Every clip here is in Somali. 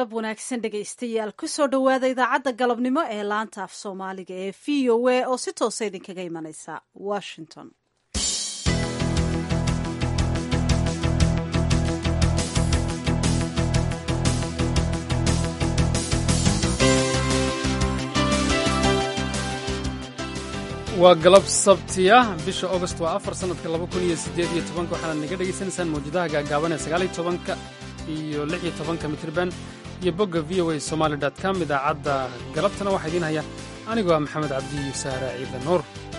galab wanaagsan dhegaystayaal kusoo dhowaada idaacadda galabnimo ee laanta af soomaaliga ee v o a oo si toosa idinkaga imanaysa washington waa galab sabtiya bisha august waa afar sannadka laba kun iyo siddeed iyo tobanka waxaanaad naga dhegaysanaysaan mawjadaha gaagaaban ee sagaaliyo tobanka iyo lix iyo tobanka mitriban iyo bogga v o a somaali dot com idaacadda galabtana waxaa idiin haya anigoo ah maxamed cabdi iyo saare ciidan nuur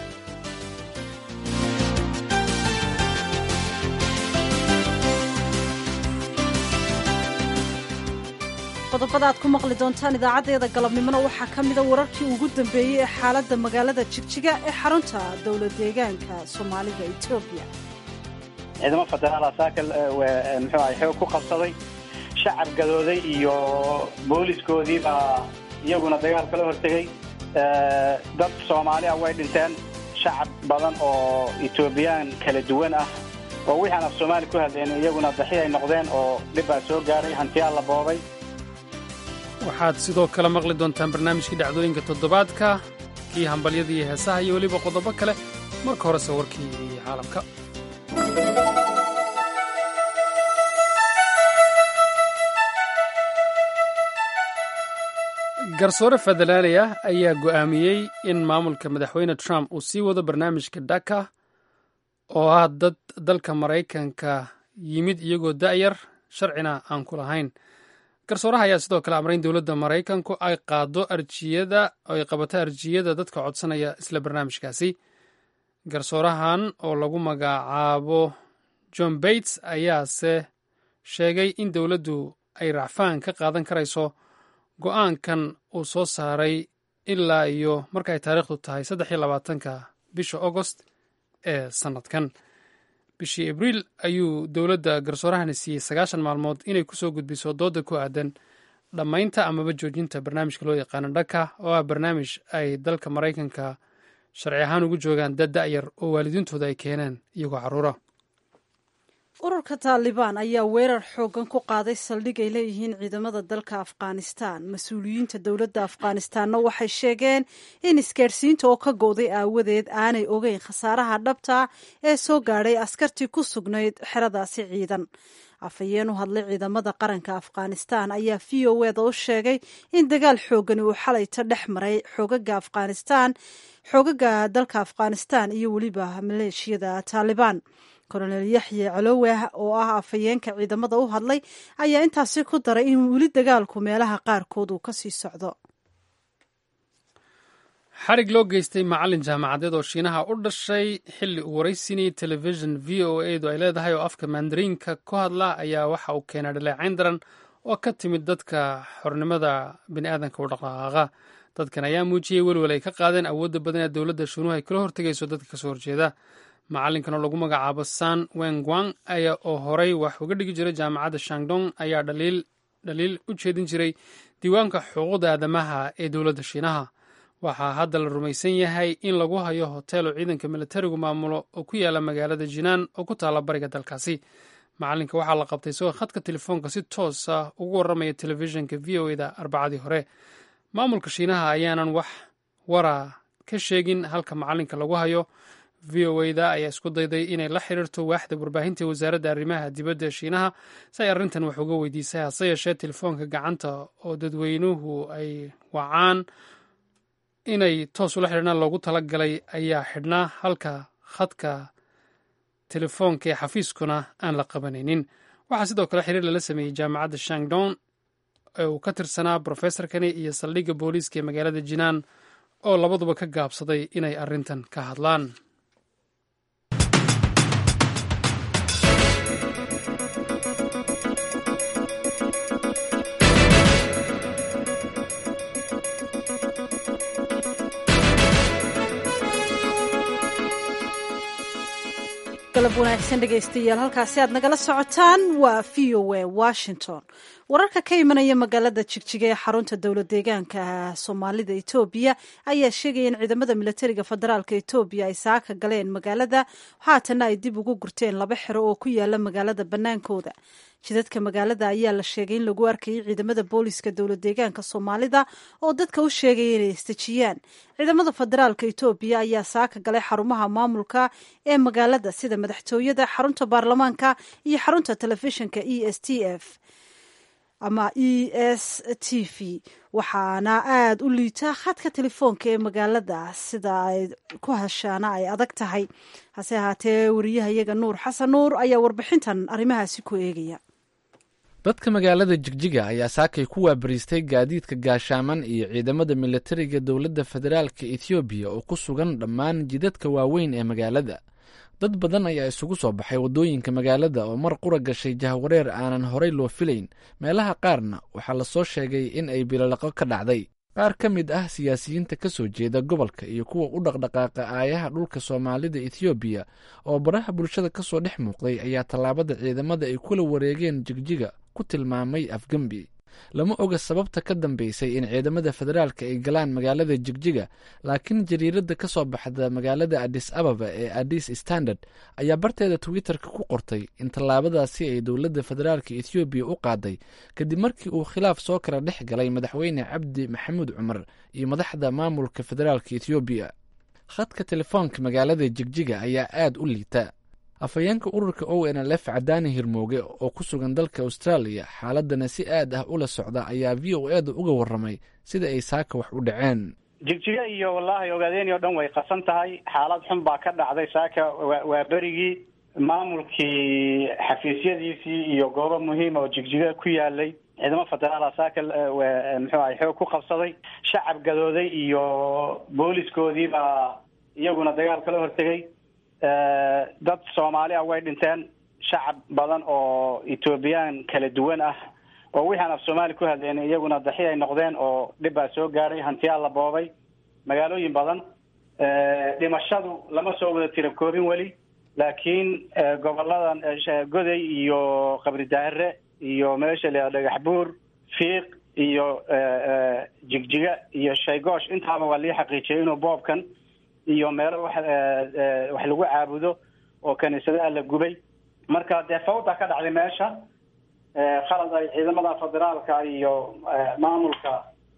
qodobada aad ku maqli doontaan idaacaddeeda galabnimona waxaa ka mida wararkii ugu dambeeyey ee xaaladda magaalada jigjiga ee xarunta dowlad deegaanka soomaalida etoobiya ciidamo federaala saaka muxuu ahay xoog ku qabsaday shacab gadooday iyo booliskoodii baa iyaguna dagaal kala hortegey dad soomaali ah way dhinteen shacab badan oo etoobiyaan kala duwan ah oo wixii aan af soomaali ku hadleen iyaguna daxi ay noqdeen oo dhib baa soo gaaray hantiyaa la boobay waxaad sidoo kale maqli doontaan barnaamijkii dhacdooyinka toddobaadka kii hambalyada iyo heesaha iyo weliba qodobo kale marka horese warkii caalamka garsoore federaali ah ayaa go'aamiyey in maamulka madaxweyne trump uu sii wado barnaamijka dhaka oo ah dad dalka maraykanka yimid iyagoo da'yar sharcina aan ku lahayn garsooraha ayaa sidoo kale amray in dowladda maraykanku ay qaado arjiyada ay qabato arjiyada dadka codsanaya isla barnaamijkaasi garsoorahan oo lagu magacaabo john bates ayaase sheegay in dowladdu ay racfaan ka qaadan karayso go'aankan uu soo saaray ilaa iyo marka ay taariikhdu tahay saddex iyo labaatanka bisha agost ee sannadkan bishii abriil ayuu dowladda garsoorahani siiyey sagaashan maalmood inay kusoo gudbiso dooda ku aadan dhammaynta amaba joojinta barnaamijka loo yaqaano dhaka oo ah barnaamij ay dalka maraykanka sharci ahaan ugu joogaan dad da'yar oo waalidiintooda ay keeneen iyagoo carruura ururka taalibaan ayaa weerar xooggan ku qaaday saldhig ay leeyihiin ciidamada dalka afghanistan mas-uuliyiinta dowladda afghanistanna waxay sheegeen in isgaadhsiinta oo ka go'day aawadeed aanay ogeyn khasaaraha dhabta ee soo gaadhay askartii ku sugnayd xeradaasi ciidan afhayeen u hadlay ciidamada qaranka afghanistan ayaa v o eda u sheegay in dagaal xooggani uu xalayta dhex maray xoogaga afghanistan xoogaga dalka afghanistan iyo weliba maleeshiyada taalibaan kolonel yaxye caloweh oo ah afhayeenka ciidamada u hadlay ayaa intaasi ku daray in weli dagaalku meelaha qaarkood uu kasii socdo xarig loo geystay macallin jaamacadeed oo shiinaha u dhashay xilli uu waraysinayay telefishin v o edu ay leedahay oo afka mandariinka ku hadla ayaa waxa uu keenay dhaleecayn daran oo ka timid dadka xornimada bini'aadanka u dhaqdhaqaaqa dadkan ayaa muujiyey welwel ay ka qaadeen awoodda badan ee dowladda shiinuhu ay kala hortegayso dadka kasoo horjeeda macallinkan oo lagu magacaabo san wengwang ayaa oo horay wax uga dhigi jiray jaamacadda shangdong ayaa dhaliil u jeedin jiray diiwaanka xuquuqda aadamaha ee dowladda shiinaha waxaa hadda la rumaysan yahay in lagu hayo hotel oo ciidanka militarigu maamulo oo ku yaala magaalada jinaan oo ku taalla bariga dalkaasi macallinka waxaa la qabtay isagoo khadka telefoonka si toos ah ugu warramaya telefishinka v o eda arbacadii hore maamulka shiinaha ayaanan wax wara ka sheegin halka macallinka lagu hayo v o eda ayaa isku dayday inay la xiriirto waaxda warbaahinta wasaaradda arrimaha dibadda shiinaha si ay arrintan wax uga weydiisay hase yeeshee telefoonka gacanta oo dadweynuhu ay wacaan inay toos ula xidhiirnaan loogu tala galay ayaa xidhnaa halka khadka telefoonka ee xafiiskuna aan la qabanaynin waxaa sidoo kale xiriir lala sameeyey jaamacadda shangdon ee uu ka tirsanaa brofesorkani iyo saldhigga booliiska ee magaalada jinaan oo labaduba ka gaabsaday inay arrintan ka hadlaan galab wanaagsan dhegaystayaal halkaasi aad nagala socotaan waa v o a washington wararka ka imanaya magaalada jigjiga ee xarunta dowla deegaanka soomaalida etoobiya ayaa sheegaya in ciidamada milatariga federaalk etoobiya ay saaka galeen magaalada haatana ay dib ugu gurteen laba xero oo ku yaala magaalada bannaankooda jidadka magaalada ayaa la sheegay in lagu arkayay ciidamada booliska dowla deegaanka soomaalida oo dadka u sheegaya inay istejiyaan ciidamada federaalk etoobiya ayaa saaka galay xarumaha maamulka ee magaalada sida madaxtooyada xarunta baarlamaanka iyo xarunta telefishinka e s t f ama e s t v waxaana aada u liita khadka telefoonka ee magaalada sida ay ku heshaana ay adag tahay hase ahaatee wariyahayaga nuur xasan nuur ayaa warbixintan arrimahaasi ku eegaya dadka magaalada jigjiga ayaa saakay ku waabariistay gaadiidka gaashaaman iyo ciidamada milatariga dowladda federaalka ethoobiya oo ku sugan dhammaan jidadka waaweyn ee magaalada dad badan ayaa isugu soo baxay waddooyinka magaalada oo mar qura gashay jahwareer aanan horay loo filayn meelaha qaarna waxaa lasoo sheegay in ay bilalaqo ka dhacday qaar ka mid ah siyaasiyiinta ka soo jeeda gobolka iyo kuwa u dhaqdhaqaaqa aayaha dhulka soomaalida ethoobiya oo baraha bulshada ka soo dhex muuqday ayaa tallaabada ciidamada ay kula wareegeen jigjiga ku tilmaamay afgembi lama oga sababta ka dambeysay in ciidamada federaalka ay galaan magaalada jigjiga laakiin jariiradda ka soo baxda magaalada adis ababa ee adis standard ayaa barteeda twitter-ka ku qortay in tallaabadaasi ay dowladda federaalka ethoobiya u qaaday kadib markii uu khilaaf soo kala dhex galay madaxweyne cabdi maxamuud cumar iyo madaxda maamulka federaalka ethoobiya khadka telefoonka magaalada jigjiga ayaa aada u liita afhayeenka ururka o n l f cadaani hirmooge oo ku sugan dalka austraaliya xaaladana si aad ah ula socda ayaa v o e da uga warramay sida ay saaka wax u dhaceen jigjiga iyo wallaahi ogaadeen oo dhan way qasan tahay xaalad xun baa ka dhacday saaka waa berigii maamulkii xafiisyadiisii iyo goobo muhiima oo jigjiga ku yaalay ciidamo federaala saaka muxuu ahay xoog ku qabsaday shacab gadooday iyo booliskoodii baa iyaguna dagaal kala hortegay dad soomaali ah way dhinteen shacab badan oo ethoobiyan kala duwan ah oo wixii aan af soomaali ku hadleen iyaguna daxi ay noqdeen oo dhib baa soo gaadhay hantiyaa la boobay magaalooyin badan dhimashadu lama soo wada tira koobin weli laakiin goboladan goday iyo qabri daahire iyo meesha la dhagax buur fiiq iyo jigjiga iyo shaygoosh intaaba waa lii xaqiijiyay inuu boobkan iyo meelo wax wax lagu caabudo oo kaniisadaha la gubay marka dee fawda ka dhacday meesha khalad ay ciidamada federaalka iyo maamulka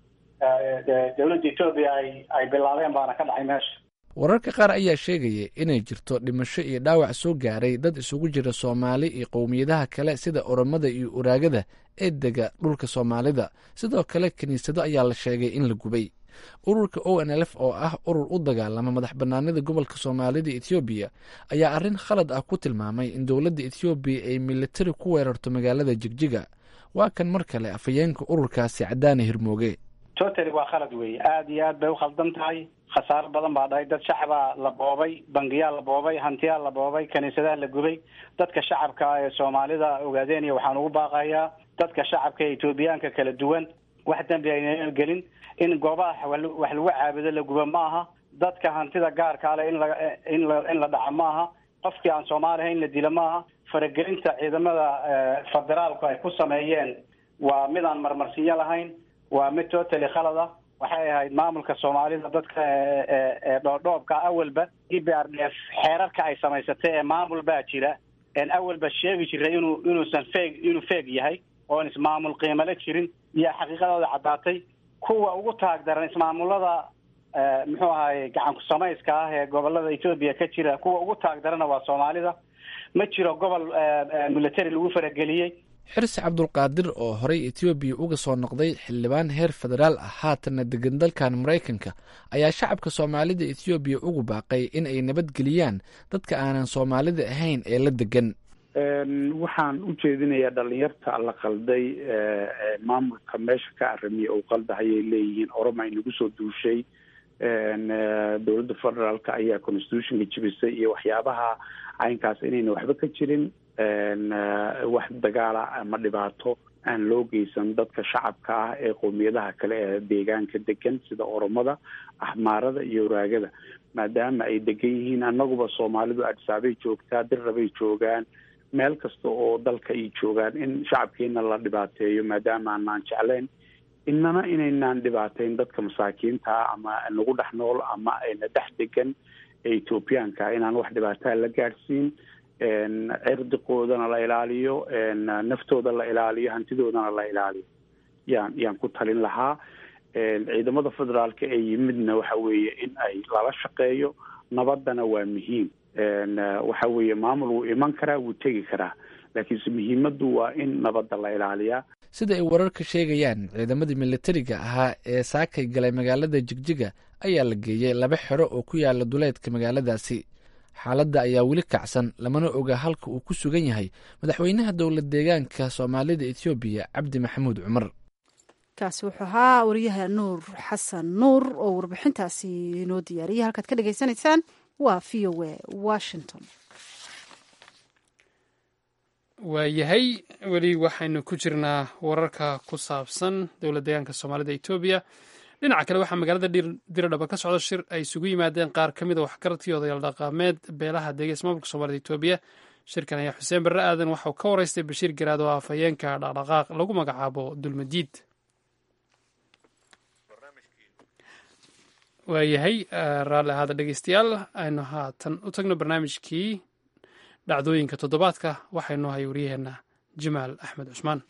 dowladda etoobiya ay ay bilaabeen baana ka dhacay meesha wararka qaar ayaa sheegaya inay jirto dhimasho iyo dhaawac soo gaaray dad isugu jira soomaali iyo qowmiyadaha kale sida oromada iyo uraagada ee dega dhulka soomaalida sidoo kale kiniisado ayaa la sheegay in la gubay ururka o n l f oo ah urur u dagaalama madax banaanida gobolka soomaalida ethoobiya ayaa arrin khalad ah ku tilmaamay in dowladda ethoobiya ay militari ku weerarto magaalada jigjiga waa kan mar kale afhayeenka ururkaasi cadaane hirmooge totally waa khalad weeye aada iyo aad bay ukhaldan tahay khasaaro badan baa dhahay dad shacabaa la boobay bangiyaa la boobay hantiyaa la boobay kaniisadaha la gubay dadka shacabka ee soomaalida ogaadeenaya waxaan ugu baaqayaa dadka shacabka ee etoobiyaanka kala duwan wax dembi ayna gelin in goobaha wax lagu caabudo la gubo ma aha dadka hantida gaarka ale in la in la in la dhaco ma aha qofkii aan soomaali ahayn la dilo ma aha faragelinta ciidamada federaalku ay ku sameeyeen waa mid aan marmarsiinyo lahayn waa mid totally khalad ah waxay ahayd maamulka soomaalida dadka ee dhoodhoobka awalba e b r d f xeerarka ay samaysatay ee maamul baa jira een awalba sheegi jiray inuu inuusan feeg inuu feeg yahay oon ismaamul qiimale jirin iyo xaqiiqadooda caddaatay kuwa ugu taag daran ismaamulada muxuu ahaye gacanku samayska ah ee gobolada etoobiya ka jira kuwa ugu taag darana waa soomaalida ma jiro gobol military lagu farageliyey xirsi cabdulqaadir oo horey etoobiya uga soo noqday xildhibaan heer federaal ah haatanna degan dalkan maraykanka ayaa shacabka soomaalida ethoobiya ugu baaqay in ay nabadgeliyaan dadka aanan soomaalida ahayn ee la degan waxaan u jeedinayaa dhalinyarta la qalday maamulka meesha ka aramiya uu qaldahayay leeyihiin oroma inagu soo duushay dowladda federaalka ayaa constitutionka jibisay iyo waxyaabaha caynkaas inayna waxba ka jirin wax dagaala ama dhibaato aan loo geysan dadka shacabka ah ee qowmiyadaha kale ee deegaanka degan sida oromada axmaarada iyo waraagada maadaama ay degan yihiin annaguba soomaalidu adsaabay joogtaa dirrabay joogaan meel kasta oo dalka ay joogaan in shacabkiina la dhibaateeyo maadaama aanaan jeclayn inana inaynaan dhibaateyn dadka masaakiintaa ama nagu dhex nool ama ayna dhex degan ee ethoobiyaanka inaan wax dhibaataa la gaadhsiin cirdiqoodana la ilaaliyo naftooda la ilaaliyo hantidoodana la ilaaliyo yaan yaan ku talin lahaa ciidamada federaalka ee yimidna waxa weeye in ay lala shaqeeyo nabaddana waa muhiim waxa weeye maamul wuu iman karaa wuu tegi karaa laakiinse muhiimaddu waa in nabadda la ilaaliyaa sida ay wararka sheegayaan ciidamadii militariga ahaa ee saakay galay magaalada jigjiga ayaa la geeyey laba xero oo ku yaala duleedka magaaladaasi xaaladda ayaa weli kacsan lamana oga halka uu ku sugan yahay madaxweynaha dowlad deegaanka soomaalida ethoobiya cabdi maxamuud cumar kaasi wuxuu ahaa wariyaha nuur xasan nuur oo warbixintaasi inoo diyaariyay halkaad ka dhagaysanaysaan waa v o a washington waayahay weli waxaynu ku jirnaa wararka ku saabsan dowlad deegaanka soomaalida etoobiya dhinaca kale waxaa magaalada diradhaba ka socda shir ay isugu yimaadeen qaar ka mid a waxgaradkii odayaal dhaqaameed beelaha deegays maamulka soomaalida etoobiya shirkan ayaa xuseen barre aadan waxauu ka waraystay bashiir garaad oo afhayeenka dhaqdhaqaaq lagu magacaabo dulmadiid waayahay raalli ahaada dhegeystayaal aynu haatan u tagno barnaamijkii dhacdooyinka toddobaadka waxaa inoo hay wariyaheenna jamaal axmed cusmaan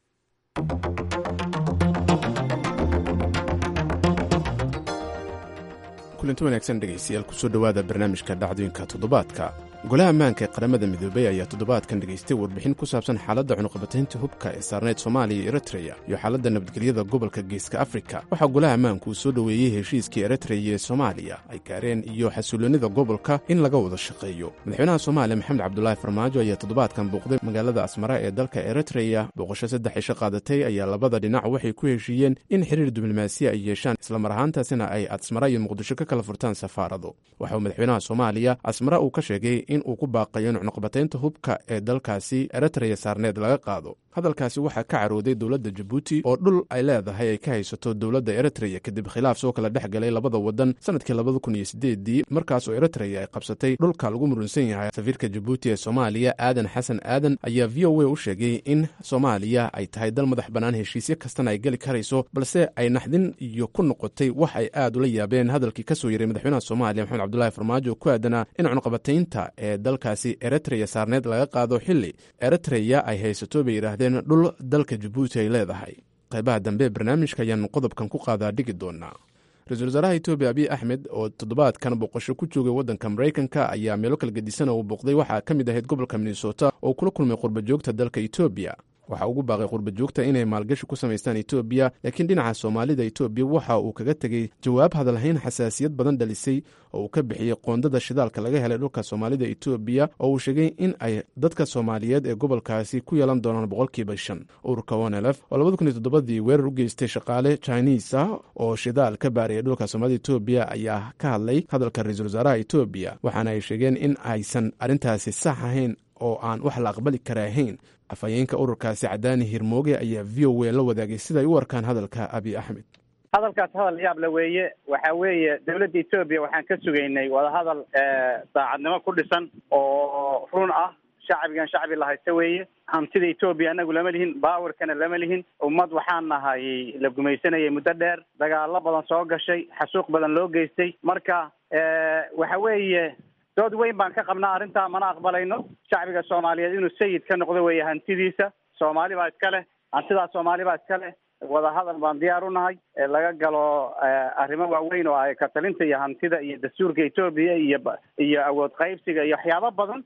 kulanti wanaagsan dhegaystayaal kusoo dhowaada barnaamijka dhacdooyinka toddobaadka golaha ammaanka ee qaramada midoobey ayaa toddobaadkan dhegaystay warbixin ku saabsan xaaladda cunuqabataynta hubka ee saarneyd soomaaliya iyo eritreya iyo xaaladda nabadgelyada gobolka geeska afrika waxaa golaha ammaanku uu soo dhoweeyey heshiiskii eritreya ee soomaaliya ay gaareen iyo xasuuloonnida gobolka in laga wada shaqeeyo madaxweynaha soomaaliya maxamed cabdulaahi farmaajo ayaa toddobaadkan bouqday magaalada asmara ee dalka eritreya booqasho saddex isho qaadatay ayaa labada dhinac waxay ku heshiiyeen in xiriir diblomaasiya ay yeeshaan islamar ahaantaasina ay asmara iyo muqdisho ka kala furtaan safaarado waxa uu madaxweynaha soomaaliya asmara uu ka sheegay in uu ku baaqayo in cunuqbataynta hubka ee dalkaasi eritreya saarneed laga qaado hadalkaasi waxaa ka carooday dowladda jabuuti oo dhul ay leedahay ay ka haysato dowladda eritreya kadib khilaaf soo kala dhex galay labada wadan sanadkii labada kun iyo sideedii markaasoo eritreya ay qabsatay dhulka lagu murunsan yahay safiirka jabuuti ee soomaaliya aadan xasan aadan ayaa v o a u sheegay in soomaaliya ay tahay dal madax bannaan heshiisyo kastana ay geli karayso balse ay naxdin iyo ku noqotay wax ay aad ula yaabeen hadalkii ka soo yaray madaxweynaha soomaaliya maxamed cabdulaahi farmaajo ku aadanaa in cunuqabataynta ee dalkaasi eritreya saarneed laga qaado xili eritreya ay haysato bay yidhaahdeen dhul dalka jabuuti ay leedahay qaybaha dambe ee barnaamijka ayaanu qodobkan ku qaadaa dhigi doonaa ra-iisul wasaaraha etoobiya abiy axmed oo toddobaadkan boqosho ku joogay waddanka maraykanka ayaa meelo kala gedisan uu booqday waxaa ka mid ahayd gobolka minnesota oo kula kulmay qurbajoogta dalka etoobiya waxaa ugu baaqay qurbajoogta inay maalgashi ku samaystaan etoobiya laakiin dhinaca soomaalida etoobiya waxa uu kaga tegey jawaab hadalhayn xasaasiyad badan dhalisay oo uu ka bixiyey qoondada shidaalka laga helay dhulka soomaalida etoobiya oo uu sheegay in ay dadka soomaaliyeed ee gobolkaasi ku yeelan doonaan boqolkiiba shan ururka onelf oo labada kun iyo toddobadii weerar u geystay shaqaale chiniis ah oo shidaal ka baaraya dhulka soomaalida etoobiya ayaa ka hadlay hadalka ra-iisul wasaaraha etoobiya waxaana ay sheegeen in aysan arrintaasi sax ahayn oo aan wax la aqbali kara ahayn afhayeenka ururkaasi cadaani hirmooge ayaa v o a la wadaagay siday u arkaan hadalka abiy axmed hadalkaas hadal yaab la weeye waxa weeye dawladda etoobiya waxaan ka sugaynay wadahadal daacadnimo ku dhisan oo run ah shacbigan shacbi la haysta weeye hantida etoobiya anagu lama lihin baawarkana lama lihin ummad waxaan nahay la gumaysanayay muddo dheer dagaalo badan soo gashay xasuuq badan loo geystay marka waxa weeye dood weyn baan ka qabnaa arrintaa mana aqbalayno shacbiga soomaaliyeed inuu sayid ka noqdo weeye hantidiisa soomaali baa iska leh hantidaa soomaali baa iska leh wadahadal baan diyaar u nahay laga galo arrimo waaweyn oo ay katalinta iyo hantida iyo dastuurka etoobiya iyo iyo awood qaybsiga iyo waxyaabo badan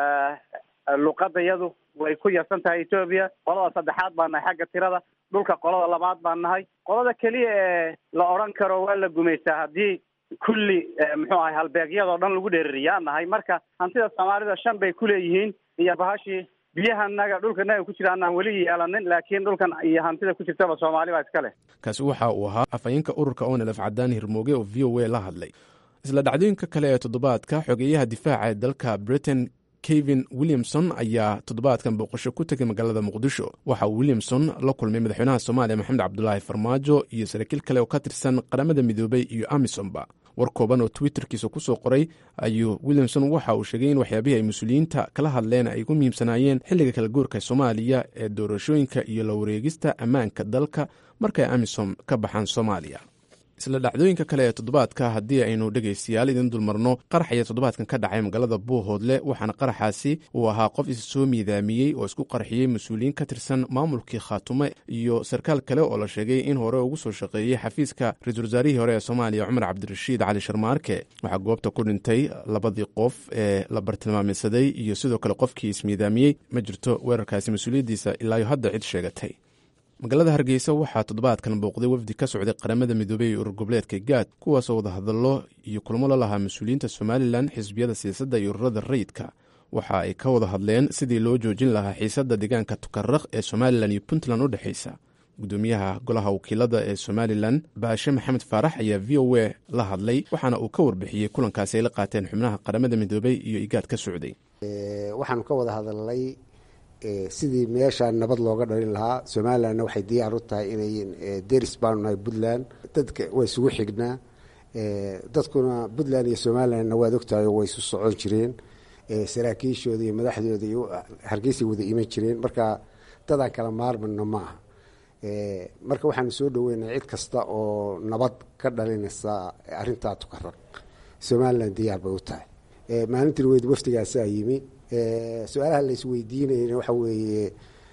luqada iyadu way ku yarsan tahay etoobiya qolada saddexaad baan nahay xagga tirada dhulka qolada labaad baan nahay qolada keliya ee la odhan karo waa la gumaystaa haddii kulli muxuu ahay halbeegyadoo dhan lagu dheeririyaa nahay marka hantida soomaalida shan bay kuleeyihiin iyo bahashii biyahanaga dhulkanaga ku jira anaan weli yeelanin laakiin dhulkan iyo hantida ku jirtaba soomaali baa iska leh kaasi waxa uu ahaa afhayeenka ururka onelf cadaan hirmooge oo v o a la hadlay isla dhacdooyinka kale ee toddobaadka xogeeyaha difaaca ee dalka britain kevin williamson ayaa toddobaadkan booqasho ku tegay magaalada muqdisho waxa uu williamson la kulmay madaxweynaha soomaaliya maxamed cabdulaahi farmaajo iyo saraakiil kale oo ka tirsan qaramada midoobey iyo amisomba war kooban oo twitterkiisa kusoo qoray ayuu williamson waxa uu sheegay in waxyaabihii ay mas-uuliyiinta kala hadleen ay ugu muhiimsanaayeen xilliga kala goorka soomaaliya ee doorashooyinka iyo la wareegista ammaanka dalka markay amisom ka baxaan soomaaliya isla dhacdooyinka kale ee toddobaadka haddii aynu dhegaystayaal idin dulmarno qaraxaya toddobaadkan ka dhacay magaalada buuhoodle waxaana qaraxaasi uu ahaa qof is soo miidaamiyey oo isku qarxiyey mas-uuliyiin ka tirsan maamulkii khaatume iyo sarkaal kale oo la sheegay in hore ugu soo shaqeeyey xafiiska ra-iisul wasaarihii hore ee soomaaliya cumar cabdirashiid cali sharmaarke waxaa goobta ku dhintay labadii qof ee la bartilmaameysaday iyo sidoo kale qofkii ismiidaamiyey ma jirto weerarkaasi mas-uuliyaddiisa ilaayo hadda cid sheegatay magaalada hargeysa waxaa toddobaadkan bouqday wafdi ka socday qaramada midoobey ee urur goboleedka gaad kuwaasoo wadahadallo iyo kulmo la lahaa mas-uuliyiinta somalilan xisbiyada siyaasadda iyo ururada rayidka waxa ay ka wada hadleen sidii loo joojin lahaa xiisadda deegaanka tukaraq ee somalilan iyo puntland u dhexaysa gudoomiyaha golaha wakiilada ee somalilan baashe maxamed faarax ayaa v o a la hadlay waxaana uu ka warbixiyey kulankaasi ay la qaateen xubnaha qaramada midoobey iyo igaad ka socday waxaanu ka wada hadalnay sidii meesha nabad looga dhalin lahaa somalilanna waxay diyaar u tahay inay deris baanu nahay puntland dadka waa isugu xignaa dadkuna puntland iyo somalilandna waad ogtahay way isu socon jireen saraakiishooda iyo madaxdooda iyo hargeysay wada iman jireen marka dadaan kala maarmano ma aha marka waxaanu soo dhaweynaa cid kasta oo nabad ka dhalinaysa arintaa tukaraq somalilan diyaar bay u tahay maalintii weyd wafdigaasaa yimi su-aalaha la isweydiinayna waxa weeye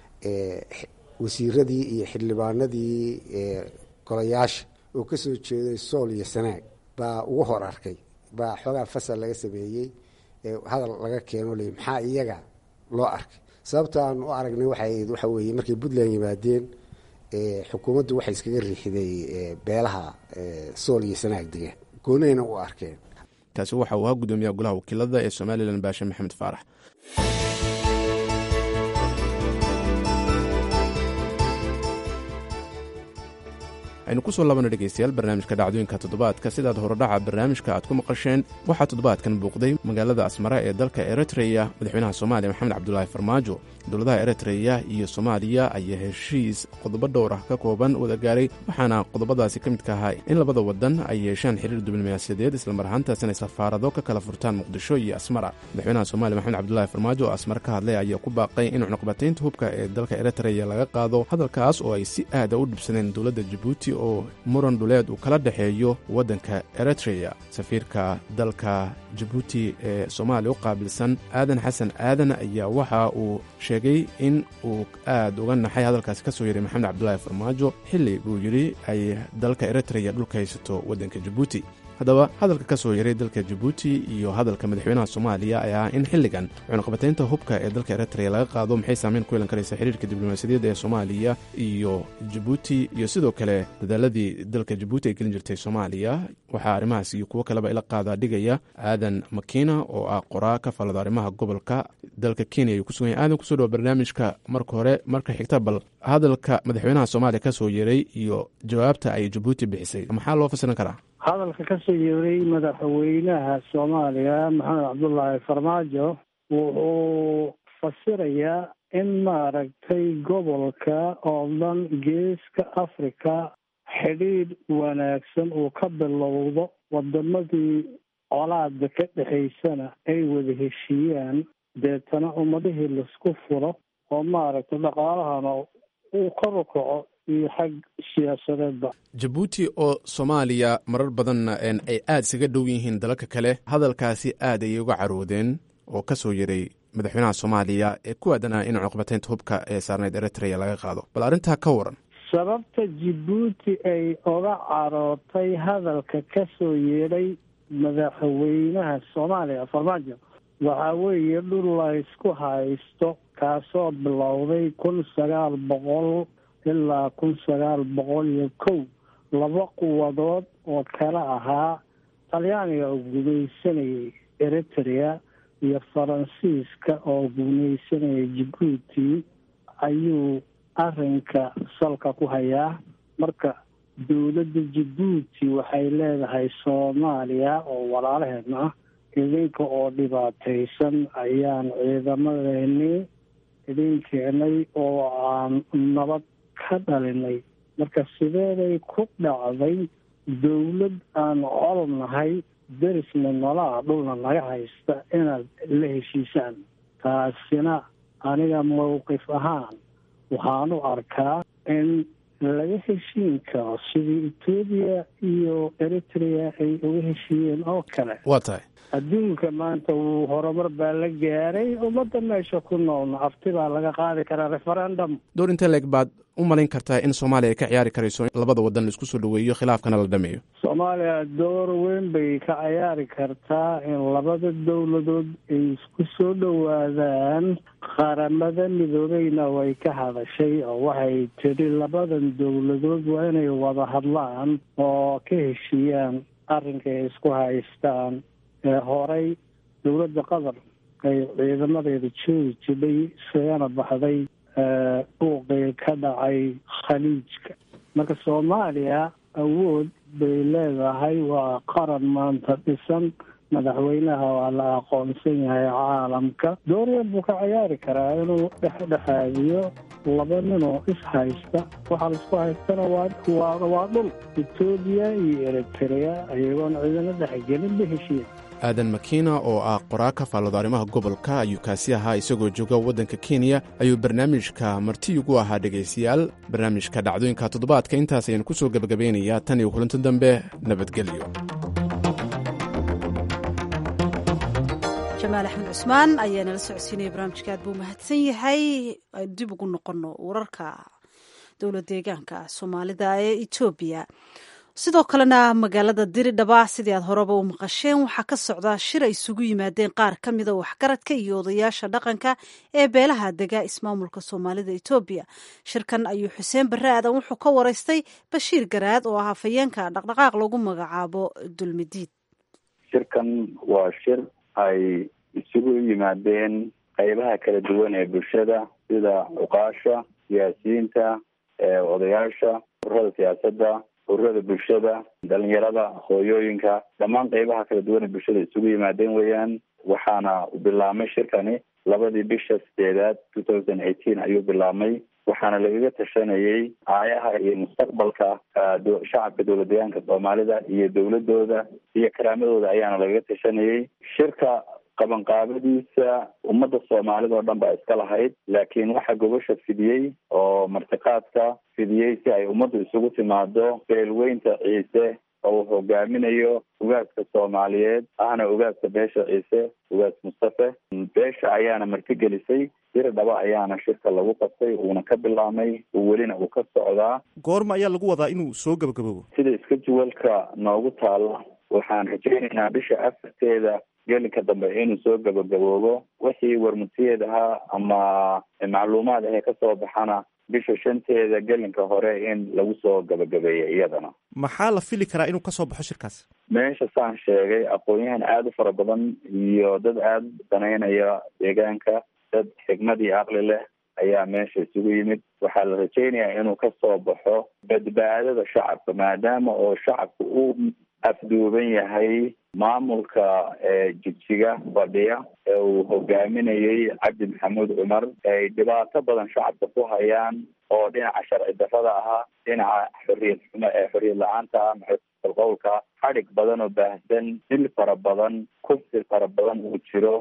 wasiiradii iyo xildhibaanadii golayaasha oo kasoo jeeday sool iyo sanaag baa ugu hor arkay baa xoogaa fasal laga sameeyey hadal laga keeno le maxaa iyaga loo arkay sababta aan u aragnay waxay waxa weeye markay puntland yimaadeen xukuumaddu waxay iskaga riixday beelaha sool iyo sanaag degaan goonayna u arkeen kaasi waxa uu ahaa gudoomiyaha golaha wakiilada ee somalilan baashe maxamed faarax aynu kusoo labana dhegaystayaal barnaamijka dhacdooyinka toddobaadka sidaad horodhaca barnaamijka aad ku maqasheen waxaa toddobaadkan buuqday magaalada asmara ee dalka eritreya madaxweynaha soomaaliya maxamed cabdulaahi farmaajo dowladaha eritreya iyo soomaaliya ayaa heshiis qodobo dhowr ah ka kooban wada gaaray waxaana qodobadaasi ka midka ahaa in labada wadan ay yeeshaan xiriir diblomaasiyadeed islamar ahaantaasina safaarado ka kala furtaan muqdisho iyo asmara madaxweynaha soomaaliya maxamed cabdulaahi farmaajo oo asmar ka hadlay ayaa ku baaqay in cunuqbataynta hubka ee dalka eritreya laga qaado hadalkaas oo ay si aada u dhibsadeen dowladda jabuuti oo muran dhuleed uu kala dhexeeyo waddanka eritreya safiirka dalka jabuuti ee soomaaliya u qaabilsan aadan xasan aadan ayaa waxa uu sheegay in uu aad uga naxay hadalkaasi ka soo yaray maxamed cabdulaahi farmaajo xilli buu yidhi ay dalka eritreya dhulka haysato waddanka jabuuti haddaba hadalka ka soo yaray dalka jabuuti iyo hadalka madaxweynaha soomaaliya ayaa ah in xilligan cunuqbataynta hubka ee dalka eritreya laga qaado maxay saameyn ku yeelan karaysa xiriirka diblomaasiyadeed ee soomaaliya iyo jabuuti iyo sidoo kale dadaaladii dalka jabuuti ay gelin jirtay soomaaliya waxaa arrimahaas iyo kuwo kaleba ila qaadaa dhigaya aadan makiina oo ah qoraa ka falada arrimaha gobolka dalka kenya ayuu kusugan yahay aadan kusoo dhawa barnaamijka marka hore marka xigta bal hadalka madaxweynaha soomaaliya ka soo yeray iyo jawaabta ay jabuuti bixisay maxaa loo fasiran karaa hadalka ka soo yeeray madaxweynaha soomaaliya maxamed cabdullaahi farmaajo wuxuu fasirayaa in maaragtay gobolka oo dhan geeska africa xidhiidh wanaagsan uu ka bilowdo wadamadii colaada ka dhexaysana ay wada heshiiyaan deetana ummadihii laisku furo oo maaragtay dhaqaalahana uu kor u kaco iyo xag siyaasadeedba jabuuti oo soomaaliya marar badanna ay aada isaga dhow yihiin dalalka kale hadalkaasi aad ayay uga caroodeen oo ka soo yaray madaxweynaha soomaaliya ee ku aadanaa in cunuqbataynta hubka ee saarneyd eritreya laga qaado bal arrintaa ka waran sababta jabuuti ay oga carootay hadalka ka soo yeedhay madaxweynaha soomaaliya farmaajo waxaa weeye dhul la ysku haysto kaasoo bilowday kun sagaal boqol ilaa kun sagaal boqol iyo kow laba quwadood oo kala ahaa talyaaniga oo gumaysanayay eritrea iyo faransiiska oo gumaysanayay jabuuti ayuu arrinka salka ku hayaa marka dowladda jabuuti waxay leedahay soomaaliya oo walaalaheedna ah idinka oo dhibaataysan ayaan ciidamadeennii idin keenay oo aan nabad ka dhalinay marka sideeday ku dhacday dawlad aan col nahay derisna nolaa dhulna naga haysta inaad la heshiisaan taasina aniga mowqif ahaan waxaan u arkaa in laga heshiin karo sidii etoobiya iyo eritrea ay uga heshiiyeen oo kale waa tahay adduunka maanta wuu horumar baa la gaaray ummadda meesha ku noolna afti baa laga qaadi karaa referendum door intee leeg baad u malayn kartaa in soomaaliya ay ka ciyaari karayso in labada wadan la isku soo dhoweeyo khilaafkana la dhameeyo soomaaliya door weyn bay ka ciyaari kartaa in labada dowladood ay isku soo dhowaadaan qaramada midoobeyna way ka hadashay oo waxay tidhi labadan dowladood waa inay wada hadlaan oo ka heshiiyaan arrinka ay isku haystaan ee horey dowladda qatar ay ciidamadeeda joogi jidhay isagana baxday buuqii ka dhacay khaliijka marka soomaaliya awood bay leedahay waa qaran maanta dhisan madaxweynaha waa la aqoonsan yahay caalamka dooryan buu ka ciyaari karaa inuu dhexdhexaadiyo laba ninoo is haysta waxaa laisku haystana waa waa dhul etoobiya iyo eritrea ayagoon ciidamo dhexgelin ba heshiiya aadan makiina oo ah qoraa ka faallooda arrimaha gobolka ayuu kaasi ahaa isagoo jooga waddanka kenya ayuu barnaamijka marti ugu ahaa dhegaystayaal barnaamijka dhacdooyinka toddobaadka intaas ayaan ku soo gebagabeynayaa tan iyo kulanti dambe nabadgelyo jamaal axmed cusmaan ayaa nala socodsiinaya barnaamijka aad buu mahadsan yahay aynu dib ugu noqonno wararka dowlad deegaanka soomaalida ee etoobiya sidoo kalena magaalada diridhaba sidii aad horeba u maqasheen waxaa ka socdaa shir ay isugu yimaadeen qaar ka mida waxgaradka iyo odayaasha dhaqanka ee beelaha dega ismaamulka soomaalida etoobiya shirkan ayuu xuseen barre aadan wuxuu ka waraystay bashiir garaad oo ah hafayeenka dhaqdhaqaaq lagu magacaabo dulmidiid shirkan waa shir ay isugu yimaadeen qeybaha kala duwan ee bulshada sida cuqaasha siyaasiyiinta odayaasha ururada siyaasadda ururada bulshada dhalinyarada hooyooyinka dhammaan qeybaha kala duwan ee bulshada isugu yimaadeen weeyaan waxaana bilaabmay shirkani labadii bisha sideedaad two thousand eighteen ayuu bilaabmay waxaana lagaga tashanayay aayaha iyo mustaqbalka shacabka dowlad deegaanka soomaalida iyo dowladooda iyo karaamadooda ayaana lagaga tashanayay shirka qabanqaabadiisa ummadda soomaalida oo dhan baa iska lahayd laakiin waxaa gobasha fidiyey oo martiqaadka fidiyey si ay ummaddu isugu timaado beelweynta ciise oo uu hogaaminayo ugaaska soomaaliyeed ahna ugaaska beesha ciise ugaas mustafe beesha ayaana martigelisay diri dhaba ayaana shirka lagu qabtay uuna ka bilaabmay welina uu ka socdaa goorma ayaa lagu wadaa inuu soo gabagaboobo sida iska juwalka noogu taala waxaan rajaynaynaa bisha afarteeda gelinka dambe inuu soo gabagaboobo wixii warmutiyeed ahaa ama macluumaad ahee kasoo baxana bisha shanteeda gelinka hore in lagu soo gabagabeeya iyadana maxaa la fili karaa inuu kasoo baxo shirkaas meesha saan sheegay aqoon-yahan aada u fara badan iyo dad aada danaynaya deegaanka dad xigmad iyo aqli leh ayaa meesha isugu yimid waxaa la rajaynayaa inuu kasoo baxo badbaadada shacabka maadaama oo shacabka uu afduuban yahay maamulka jigjiga fadhiya ee uu hogaaminayay cabdi maxamuud cumar ay dhibaato badan shacabka ku hayaan oo dhinaca sharci darrada ahaa dhinaca xoriyad xumo ee xoriyad la-aanta ah maxay qowlka xadhig badan oo baahsan dil fara badan kufsi fara badan uu jiro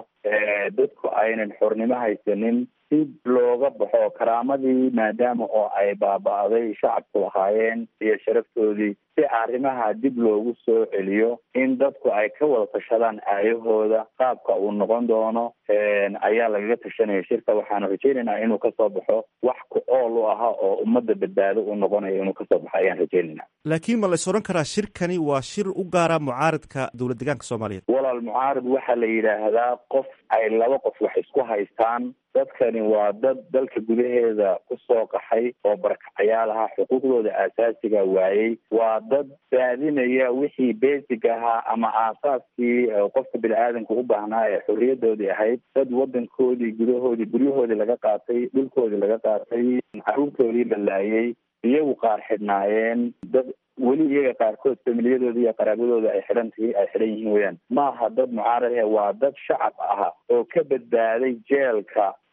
dadku aynan xornimo haysanin si looga baxo karaamadii maadaama oo ay baaba-day shacabku lahaayeen iyo sharaftoodii si arrimaha dib loogu soo celiyo in dadku ay ka wada tashadaan aayahooda qaabka uu noqon doono ayaa lagaga tashanaya shirka waxaana rajaynaynaa inuu kasoo baxo wax ku ool u aha oo ummadda badbaado u noqonayo inuu kasoo baxo ayaan rajaynaynaa laakiin ma lays odhan karaa shirkani waa shir u gaara mucaaradka dowlad deegaanka soomaaliyeed walaal mucaarad waxaa la yidhaahdaa qof ay laba qof wax isku haystaan dadkani waa dad dalka gudaheeda kusoo qaxay oo barakacayaal ahaa xuquuqdooda aasaasiga waayey waa dad baadinaya wixii basic ahaa ama aasaaskii qofka bini-aadanka u baahnaa ee xorriyadoodii ahayd dad wadankoodii gudahoodii guryahoodii laga qaatay dhulkoodii laga qaatay caruurtoodii la laayay iyagu qaar xidhnaayeen dad weli iyaga qaarkood familiyadooda iyo qaraabadooda ay xidhan tihi ay xidhan yihiin weyaan maaha dad mucaarad ah waa dad shacab ah oo ka badbaaday jeelka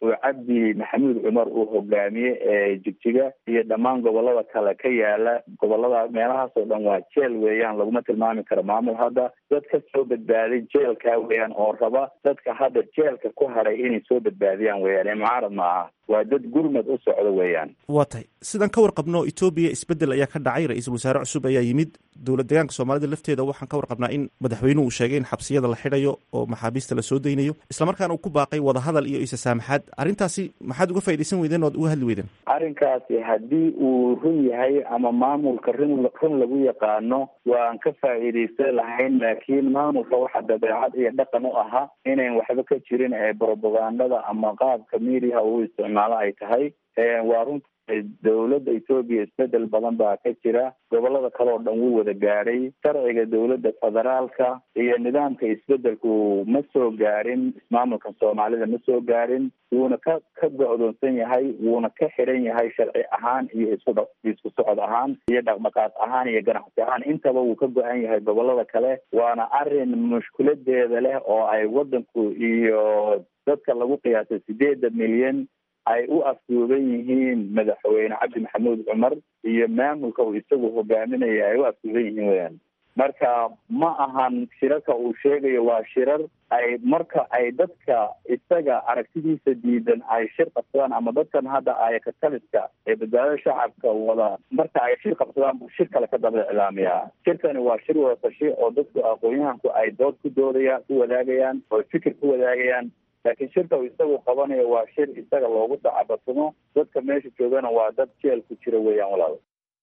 oo cabdi maxamuud cumar uu hogaamiye ee jigjiga iyo dhammaan gobolada kale ka yaala gobolada meelahaas oo dhan waa jeel weeyaan laguma tilmaami karo maamul hadda dad ka soo badbaaday jeelka weeyaan oo raba dadka hadda jeelka ku hadhay inay soo badbaadiyaan weeyaan ee mucaarad ma aha waa dad gurmad u socdo weeyaan waa tahay sidaan ka warqabno etoobiya isbedel ayaa ka dhacay ra-iisul wasaare cusub ayaa yimid dowlad deegaanka soomaalida lafteeda waxaan ka warqabnaa in madaxweynuhu uu sheegay in xabsiyada la xidhayo oo maxaabiista la soo daynayo islamarkaana uu ku baaqay wadahadal iyo isasaamaxaad arrintaasi maxaad uga faaidaysan weydeen oad uga hadli weydeen arrinkaasi haddii uu run yahay ama maamulka run run lagu yaqaano waan ka faa'iidaysan lahayn laakiin maamulka waxa dabeecad iyo dhaqan u ahaa inayn waxba ka jirin ee brobagandada ama qaabka mediaha uu isticmaalo ay tahay waa runta dowladda etoobiya isbedel badan baa ka jira gobolada kale oo dhan wuu wada gaadhay sharciga dowladda federaalka iyo nidaamka isbedelku ma soo gaadhin ismaamulka soomaalida ma soo gaadhin wuuna ka ka go-doonsan yahay wuuna ka xiran yahay sharci ahaan iyo isku isku socod ahaan iyo dhaqdhaqaaq ahaan iyo ganacsi ahaan intaba wuu ka go-an yahay gobolada kale waana arrin mushkiladeeda leh oo ay wadanku iyo dadka lagu qiyaasay sideeda milyan ay u afduuban yihiin madaxweyne cabdi maxamuud cumar iyo maamulka uu isagu hogaaminaya ay u afduuban yihiin weyaan marka ma ahan shirarka uu sheegayo waa shirar ay marka ay dadka isaga aragtidiisa diidan ay shir qabsadaan ama dadkan hadda ayakataliska ee badbaadada shacabka wada marka ay shir qabsadaan buu shir kale ka daba iclaamiyaa shirkani waa shir wada tashi oo dadku aqoon-yahanku ay dood ku doodayaan ku wadaagayaan oo fikir ku wadaagayaan laakiin shirka uu isagu qabanayo waa shir isaga loogu dacabatumo dadka meesha joogana waa dad jeel ku jira weeyaan walaal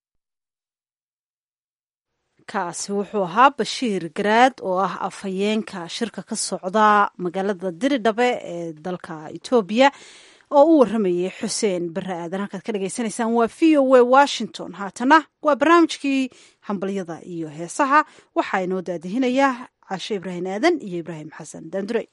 kaasi wuxuu ahaa bashiir garaad oo ah afhayeenka shirka ka socda magaalada diridhabe ee dalka etoobiya oo u waramayay xuseen bare aadan halkaad ka dhagaysanaysaan waa v o a washington haatana waa barnaamijkii hambalyada iyo heesaha waxaa inoo daadihinayaa cashe ibraahim aadan iyo ibraahim xasan daandurey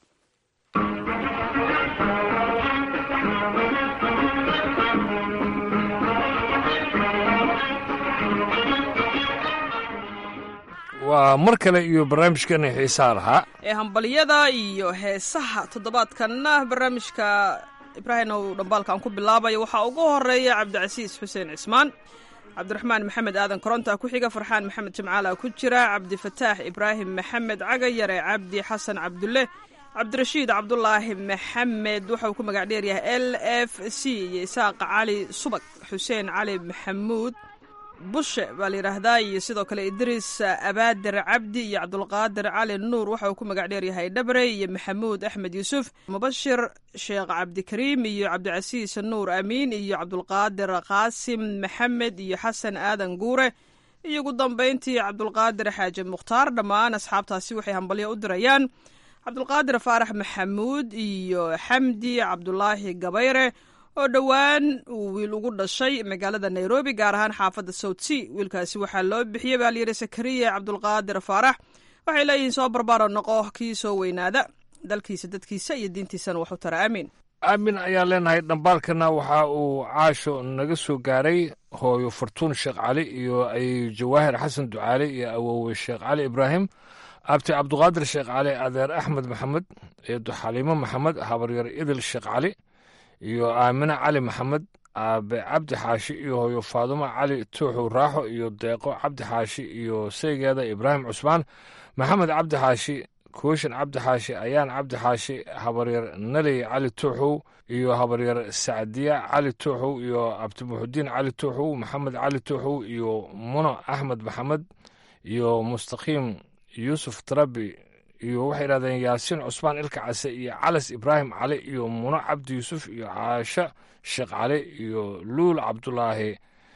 waa mar kale iyo barnaamijkeena xiisaa lahaa ee hambalyada iyo heesaha toddobaadkanna barnaamijka ibraahim ow dhambaalka aan ku bilaabayo waxaa ugu horeeya cabdicasiis xuseen cismaan cabdiraxmaan maxamed aadan koronta ku xiga farxaan maxamed jimcaala ku jira cabdifataax ibraahim maxamed cagayare cabdi xasan cabdulle cabdirashiid cabdulaahi maxamed waxauu ku magac dheeryahay l f c iyo isaaq cali subag xuseen cali maxamuud bushe baa la yidhaahdaa iyo sidoo kale idriis abaadir cabdi iyo cabdulqaadir cali nuur waxa uu ku magac dheeryahay dhabre iyo maxamuud axmed yuusuf mubashir sheekh cabdikariim iyo cabdicasiis nuur amiin iyo cabdulqaadir qaasim maxamed iyo xasan aadan guure iyo ugu dambayntii cabdulqaadir xaaji mukhtaar dhammaan asxaabtaasi waxay hambalyo u dirayaan cabdulqaadir faarax maxamuud iyo xamdi cabdulaahi gabayre oo dhowaan uu wiil ugu dhashay magaalada nairobi gaar ahaan xaafadda south sea wiilkaasi waxaa loo bixiyey baa layidhi sakariya cabdulqaadir faarax waxay leeyihiin soo barbaaro noqo kii soo weynaada dalkiisa dadkiisa iyo diintiisana waxu tara aamiin aamin ayaan leenahay dhambaalkana waxa uu caasho naga soo gaaray hooyo fartuun sheekh cali iyo ay jawaahir xasan ducaale iyo awowe sheekh cali ibraahim abti cabduqaadir sheekh cali adeer axmed maxamed eedo xaliimo maxamed habaryar idil sheekh cali iyo aamine cali maxamed aabe cabdi xaashi iyo hooyo faadumo cali tuuxu raaxo iyo deeqo cabdi xaashi iyo seygeeda ibraahim cusmaan maxamed cabdi xaashi kooshin cabdi xaashi ayaan cabdi xaashi habaryar naley cali tuuxow iyo habaryar sacdiya cali tuuxow iyo abdimuxudiin cali tuuxow maxamed cali tuuxow iyo muno axmed maxamed iyo mustaqiim yuusuf tarabi iyo waxay yidhahdeen yaasiin cusmaan ilka case iyo calas ibraahim cali iyo muno cabdi yuusuf iyo caasho sheekh cali iyo luul cabdulaahi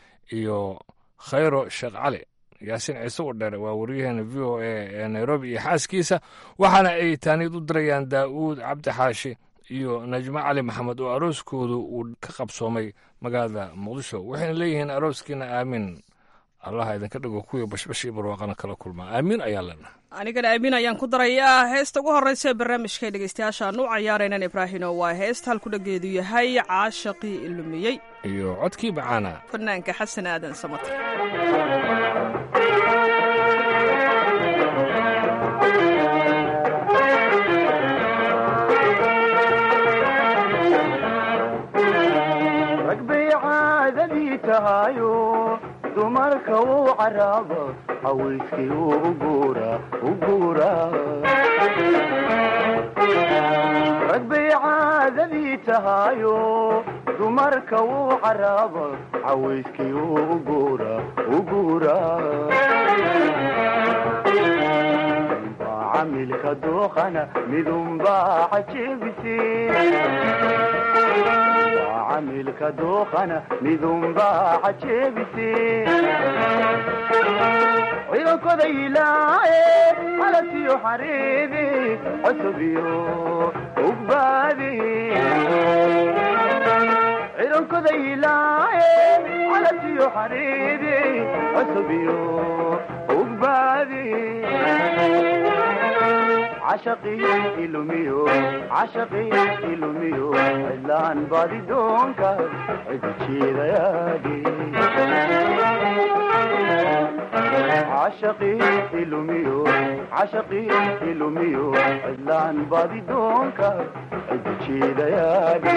iyo khayro sheekh cali yaasiin ciise u dheere waa waryaheena v o a ee nairobi iyo xaaskiisa waxaana ay taaniid u dirayaan daa'uud cabdi xaashi iyo najmo cali maxamed oo arooskoodu uu ka qabsoomay magaalada muqdisho waxayna leeyihiin arooskiina aamin allaha idinka dhigo kuwii bashbash iyo barwaaqana kala kulmaa aamiin ayaa lena anigana aamin ayaan ku darayaa heesta ugu horreysa ee barnaamijka dhegeystayaashaan u cayaaraynan ibraahino waa heesta halku dhageedu yahay caashaqii ilumiyey iyo codkii bacaana fanaanka xasan aadan samater caadadii tahayo dumarka uu caraaba cawayskii uu uguura uguura rag bay caadadii tahayo dumarka uu caraaba cawayskii uu uguura uguura camilka dooqana midunbaa cajebise camilka dooqana midunbaa cajebise ciidankoda ilaaye halatiyo xareebe cosobiyo ugbaade ciidankoda ilaaye halatiyo xareebe cosobiyo ugbaade cashaqii ilumiyo cashaqii ilumiyo cidlaan baadi doonka cidi jeedayaage cashaqii ilumiyo cashaqii ilumiyo cidlaan baadi doonka cidi jeedayaage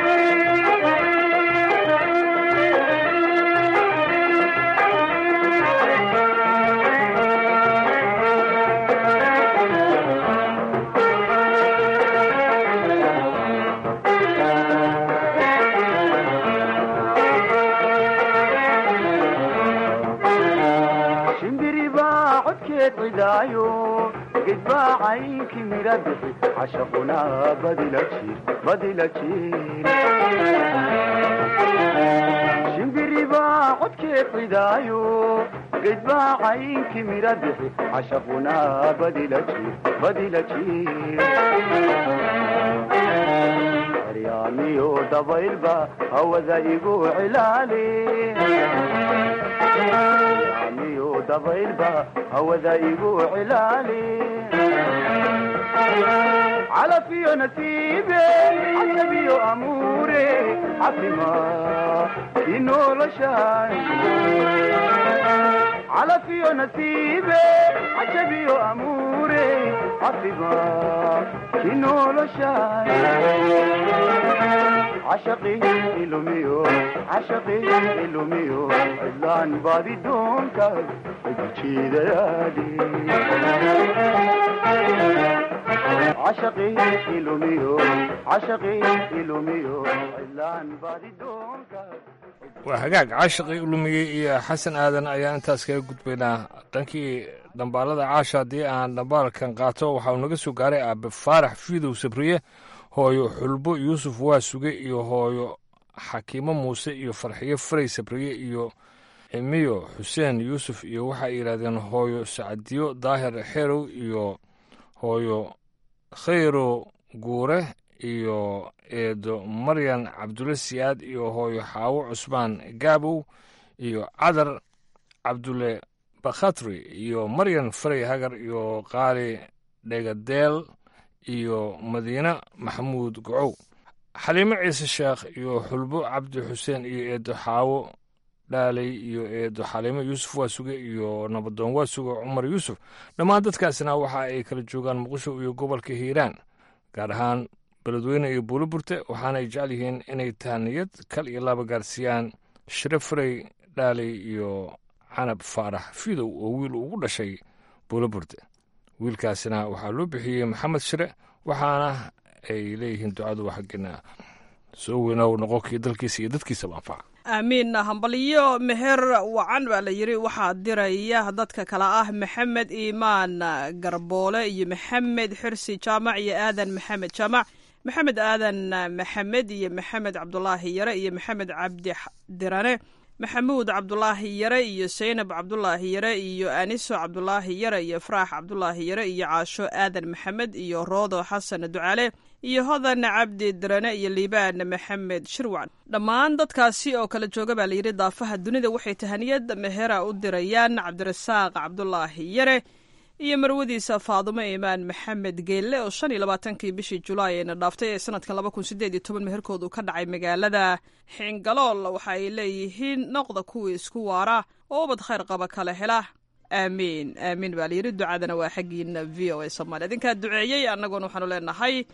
cidaayo gedbaa caynki mira bixi cashaquna badila jir badila jir shimbiribaa codkeed cidaayo gedbaa caynki mira bixi cashaquna badila jir badila jir aryaamiyo dabaylba hawada igu cilaali dabaylba hawada igu cilaali calafiyo nasiibe casabiyo amuure cafima i noloshay calafiyo nasiibe casabiyo amuure cafima i noloshay cashaqii ilumiyo cashaqii ilumiyo cidlaan baadi doonka cidi jeedayaadi cashaqii ilumiyo cashaqii ilumiyo cidlaan baadi doonka waa hagaag caashaqii ulumiyey iyo xasan aadan ayaan intaas kaga gudbaynaa dhankii dhambaalada caasha haddii aan dhambaalkan qaato waxauu naga soo gaaray aabe faarax fiidow sabriye hooyo xulbo yuusuf waa suge iyo hooyo xakiimo muuse iyo farxiyo faray sabriye iyo cimiyo xuseen yuusuf iyo waxay yidhahdeen hooyo sacadiyo daahir xerow iyo hooyo khayro guure iyo eedo maryan cabdulle siyaad iyo hooyo xaawo cusmaan gaabow iyo cadar cabdulle bakhatri iyo maryan faray hagar iyo qaali dhegadeel iyo madiine maxamuud gocow xaliimo ciise sheekh iyo xulbo cabdi xuseen iyo eedo xaawo dhaaley iyo eedo xaliimo yuusuf waasuge iyo nabadoon waasuge cumar yuusuf dhammaan dadkaasina waxa ay kala joogaan muqdisho iyo gobolka hiiraan gaar ahaan beledweyne iyo buulo burte waxaana ay jecel yihiin inay tahaniyad kal iyo laba gaarsiiyaan shire farey dhaaley iyo canab faarax fidow oo wiil ugu dhashay buulo burte wiilkaasina waxaa loo bixiyey maxamed shire waxaana ay leeyihiin ducadu xaggina soo weynow noqonkii dalkiisa iyo dadkiisaba anfaca aamiin hambalyo meher wacan baa la yidhi waxaa diraya dadka kale ah maxamed iimaan garboole iyo maxamed xirsi jaamac iyo aadan maxamed jaamac maxamed aadan maxamed iyo maxamed cabdulaahi yare iyo maxamed cabdi dirane maxamuud cabdulaahi yare iyo saynab cabdulaahi yare iyo aniso cabdulaahi yare iyo faraax cabdulaahi yare iyo caasho aadan maxamed iyo roodo xasan ducaale iyo hodan cabdi dirane iyo liibaan maxamed shirwac dhammaan dadkaasi oo kala jooga baa layidhi daafaha dunida waxay tahaniyad mehera u dirayaan cabdirasaaq cabdulaahi yare iyo marwadiisa faadumo iimaan maxamed geelle oo shan iyo labaatankii bishii julaay ayna dhaaftay ee sanadkan laba kun sideed iyo toban meherkoodu ka dhacay magaalada xingalool waxa ay leeyihiin noqda kuwii isku waara oo ubad khayr qaba kala hela aamiin aamiin baa layidhi ducadana waa xaggiina v o a soomaaliya idinkaa duceeyey annaguna waxaanu leenahay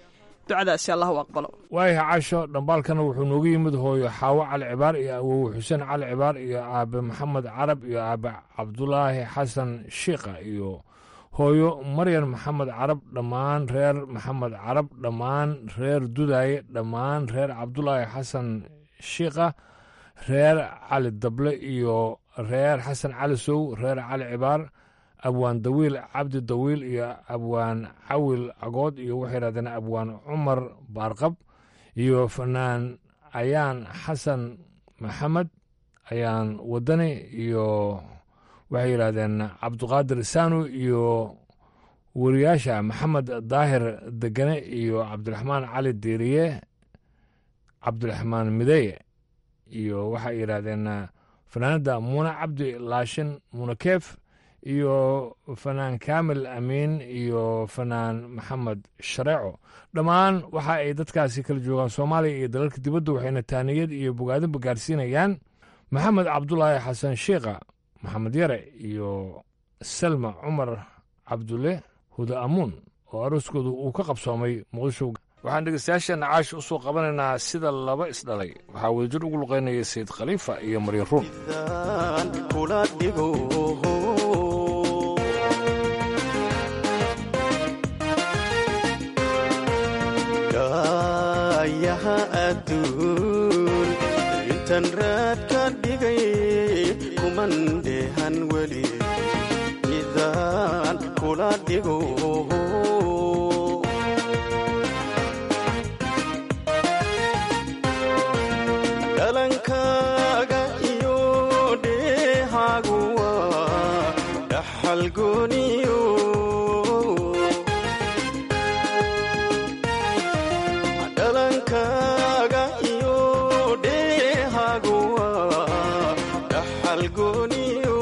ducadaasi allah u aqbalo waayaha casho dhambaalkana wuxuu noogu yimid hooyo xaawo cali cibaar iyo awowe xuseen cali cibaar iyo aabe maxamed carab iyo aabe cabdulaahi xasan shiikha iyo hooyo maryan maxamed carab dhammaan reer maxamed carab dhammaan reer dudaaye dhammaan reer cabdulaahi xasan shiikha reer cali dable iyo reer xasan cali sow reer cali cibaar abwaan dawiil cabdi dawiil iyo abwaan cawil cagood iyo waxay yidhahdeen abwaan cumar baarqab iyo fanaan ayaan xasan maxamed ayaan wadani iyo waxay yidhahdeen cabduqaadir saanu iyo wariyaasha maxamed daahir degane iyo cabdiraxmaan cali diiriye cabdiraxmaan mideye iyo waxay yidhaahdeen fanaanadda muune cabdi laashin muune keef iyo fanaan kaamil amiin iyo fanaan maxamed shareeco dhammaan waxa ay dadkaasi kala joogaan soomaaliya iyo dalalka dibadda waxayna taaniyad iyo bogaadinba gaarsiinayaan maxamed cabdulaahi xasan shiikha maxamed yare iyo salma cumar cabdulle huda amuun oo arooskoodu uu ka qabsoomay muqdisho waxaan dhegeystayaasheenna caash u soo qabanaynaa sida laba isdhalay waxaa wadajir ugu luqaynaya sayid khaliifa iyo maryan ruun yaha adduun intan raad ka dhigay kuman dheehan weli midaan kula dhigo dhalankaaga iyo dheehaagu waa dhaxal gooniyo dhalankaaga iyo dheehaagu waa dhaxal gooniyo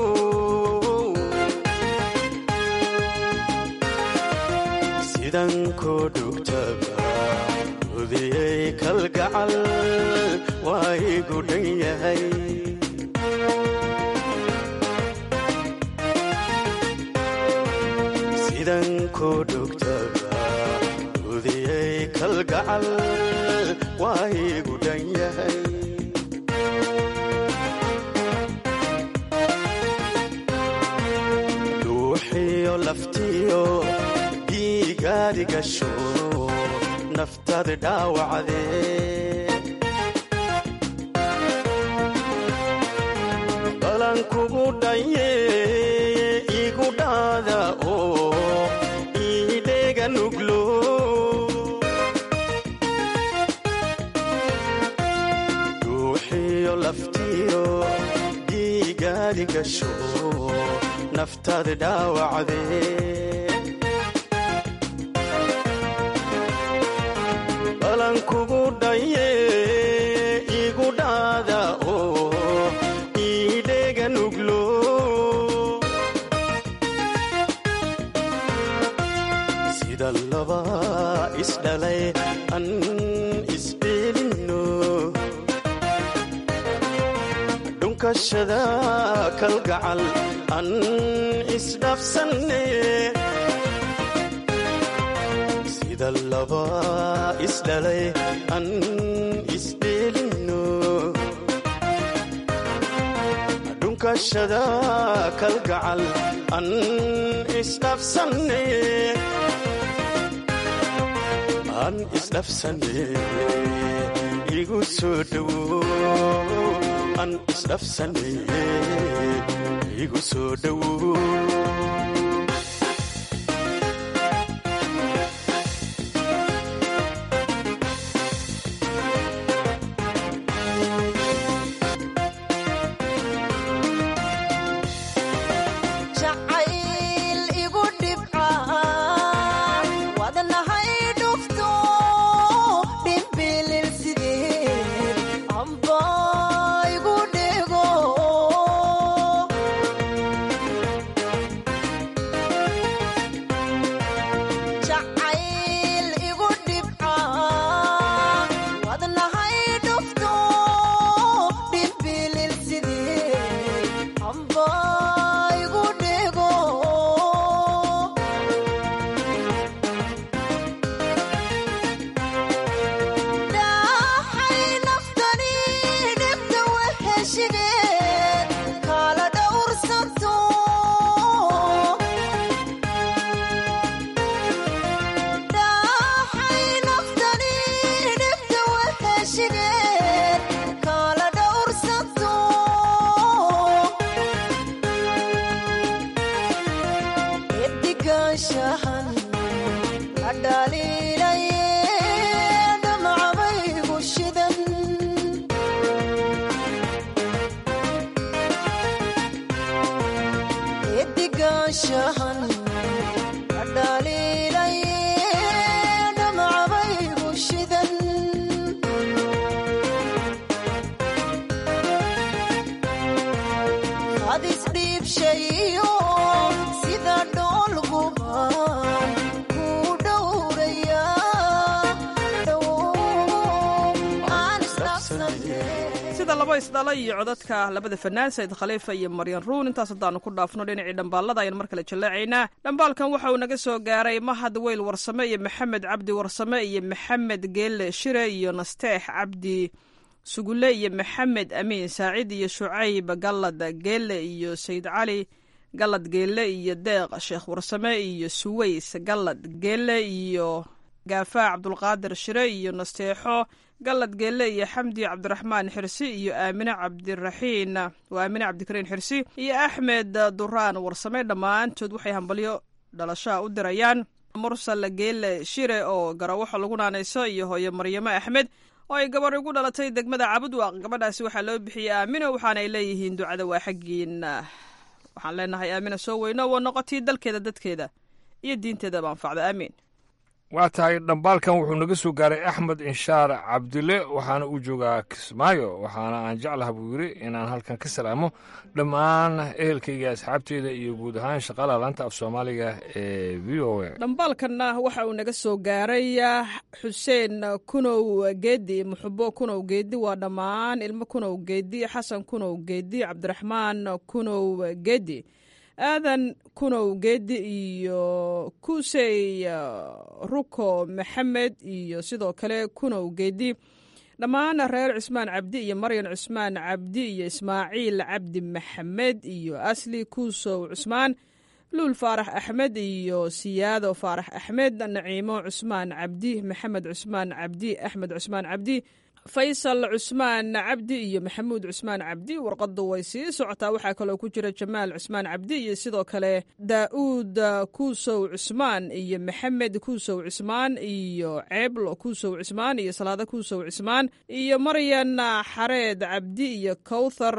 sidan koo dhugtaba udiyey kalgacal waa igu dhan yahay sidan koo dhugtaba udiyey kalgacal waa igu dhan yahay dhuuxiyo laftiyo dhiigaadi gasho naftadi dhaawacdee balan kugu dhaye igu dhaada oo iidheega nuglo dhuuxiyo laftiyo dhiigaadi gasho naftadi dhaawacdee balan kugu dhaye igu dhaada oo iidheega nuglo sida laba isdhalay an isdheelinno dhunkashada kalgacal an isdhafsanne sida laba isdhalay an isdheelinno dhunkashada kalgacal an isdhafsanne an isdhafsanne igu soo dhowo an isdhafsanne igu soo dhowo jacayl igu dhibca wadnahay dhufto dhimbilil sideed amba igu dhego dhowaanshahan ka dhaliilaye dhamcabaygu shidan hadis dhiibshayo sida dhoolgubaan ku dhowraya aan isdhaafsane sida laba isdhala iyo codadka labada fanaan sayid khaliifa iyo maryan ruun intaas haddaanu ku dhaafno dhinacii dhambaalada ayaan mar kale jallaacaynaa dhambaalkan waxa uu naga soo gaaray mahad weyl warsame iyo maxamed cabdi warsame iyo maxamed geelle shire iyo nasteex cabdi sugule iyo maxamed amiin saacid iyo shucayb gallad geelle iyo sayid cali gallad geelle iyo deeq sheekh warsame iyo suways gallad geelle iyo gaafaa cabdulqaadir shire iyo nasteexo gallad geelle iyo xamdi cabdiraxmaan xirsi iyo aamine cabdiraxiin waa aamine cabdikariin xirsi iyo axmed duraan warsame dhammaantood waxay hambalyo dhalashaa u dirayaan mursal geelle shire oo garawaxo lagu naanayso iyo hooyo maryamo axmed oo ay gabar ugu dhalatay degmada cabudwaaq gabadhaasi waxaa loo bixiyey aamino waxaanay leeyihiin ducada waa xaggiina waxaan leenahay aamina soo weyno waa noqotii dalkeeda dadkeeda iyo diinteedaba anfacda aamiin waa tahay dhambaalkan wuxuu naga soo gaaray axmed inshaar cabdile waxaana uu joogaa kismaayo waxaana aan jeclaha buu yidhi inaan halkan ka salaamo dhammaan ehelkayga asxaabteeda iyo guud ahaan shaqaalaha laanta af soomaaliga ee v o a dhambaalkanna waxa uu naga soo gaaray xuseen kunow geedi muxubo kunow geedi waa dhammaan ilmo kunow geedi xasan kunow geedi cabdiraxmaan kunow geedi aadan kunow geedi iyo kusey ruko maxamed iyo sidoo kale kunow geedi dhammaan reer cusmaan cabdi iyo maryan cusmaan cabdi iyo ismaaciil cabdi maxamed iyo asli kuusow cusmaan luul faarax axmed iyo siyaado faarax axmed naciimo cusmaan cabdi maxamed cusmaan cabdi axmed cusmaan cabdi faysal cusmaan cabdi iyo maxamuud cusmaan cabdi warqadu way sii socotaa waxaa kaloo ku jira jamaal cusmaan cabdi iyo sidoo kale daa'uud kuusow cusmaan iyo maxamed kuusow cusmaan iyo ceeblo kuusow cusmaan iyo salaado kuusow cusmaan iyo maryan xareed cabdi iyo kowthar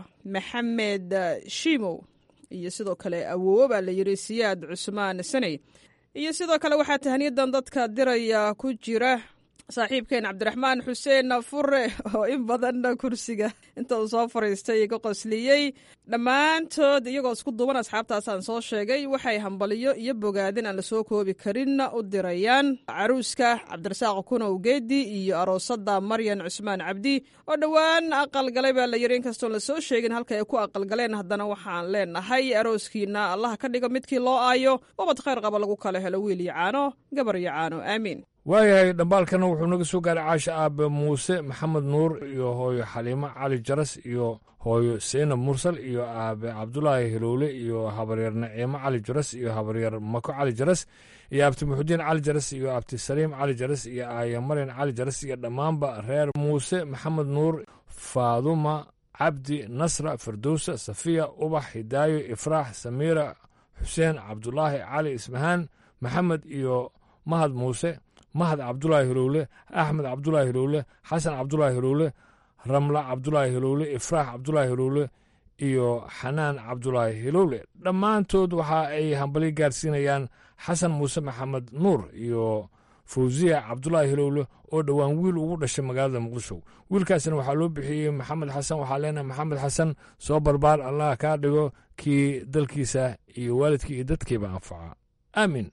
maxamed shiimow iyo sidoo kale awoowo baa la yidhi siyaad cusmaan saney iyo sidoo kale waxaa tahniyadan dadka diraya ku jira saaxiibkeen cabdiraxmaan xuseen fure oo in badan kursiga inta uu soo fariistay ka qosliyey dhammaantood iyagoo isku duuban asxaabtaasaan soo sheegay waxay hambaliyo iyo bogaadin aan lasoo koobi karin u dirayaan caruuska cabdirasaaq kunow geedi iyo aroosada maryan cusmaan cabdi oo dhowaan aqalgalay baa la yidhi inkastoon lasoo sheegin halka ay ku aqalgaleen haddana waxaan leenahay arooskiina allaha ka dhigo midkii loo aayo ubad khayr qaba lagu kala helo wiil iyo caano gabar iyo caano aamiin waayahay dhambaalkana wuxuu naga soo gaaray caasha aabe muuse maxamed nuur iyo hooyo xaliimo cali jaras iyo hooyo seynab mursal iyo aabe cabdulaahi hilowle iyo habaryar naciimo cali jaras iyo habaryar mako cali jaras iyo abti muxudiin cali jaras iyo abti saliim cali jaras iyo aaya maryan cali jaras iyo dhammaanba reer muuse maxamed nuur faaduma cabdi nasra firdowsa safiya ubax hidaayo ifraax samiira xuseen cabdulaahi cali ismahaan maxamed iyo mahad muuse mahad cabdulaahi hilowle axmed cabdulaahi hilowle xasan cabdulaahi hilowle ramla cabdulaahi hilowle ifraax cabdulaahi hilowle iyo xanaan cabdulaahi hilowle dhammaantood waxa ay hambali gaarsiinayaan xasan muuse maxamed nuur iyo fawsiya cabdulaahi hilowle oo dhowaan wiil ugu dhashay magaalada muqdisho wiilkaasna waxaa loo bixiyey maxamed xasan waxaa leenahay maxamed xasan soo barbaar allah kaa dhigo kii dalkiisa iyo waalidkii iyo dadkiiba anfaca aamin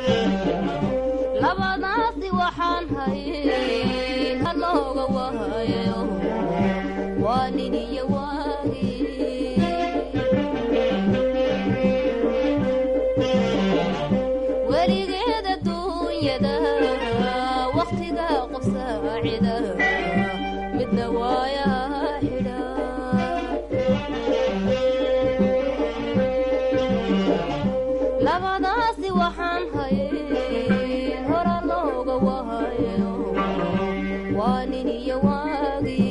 labadaasi waxaan hayay halooga wahayo waa nin iyo waagi weligeed adduunyada wakhtiga qof saacida midna waayaa xidha labadaasi waxaan hayay hora looga wahayo waa nin iyo waagi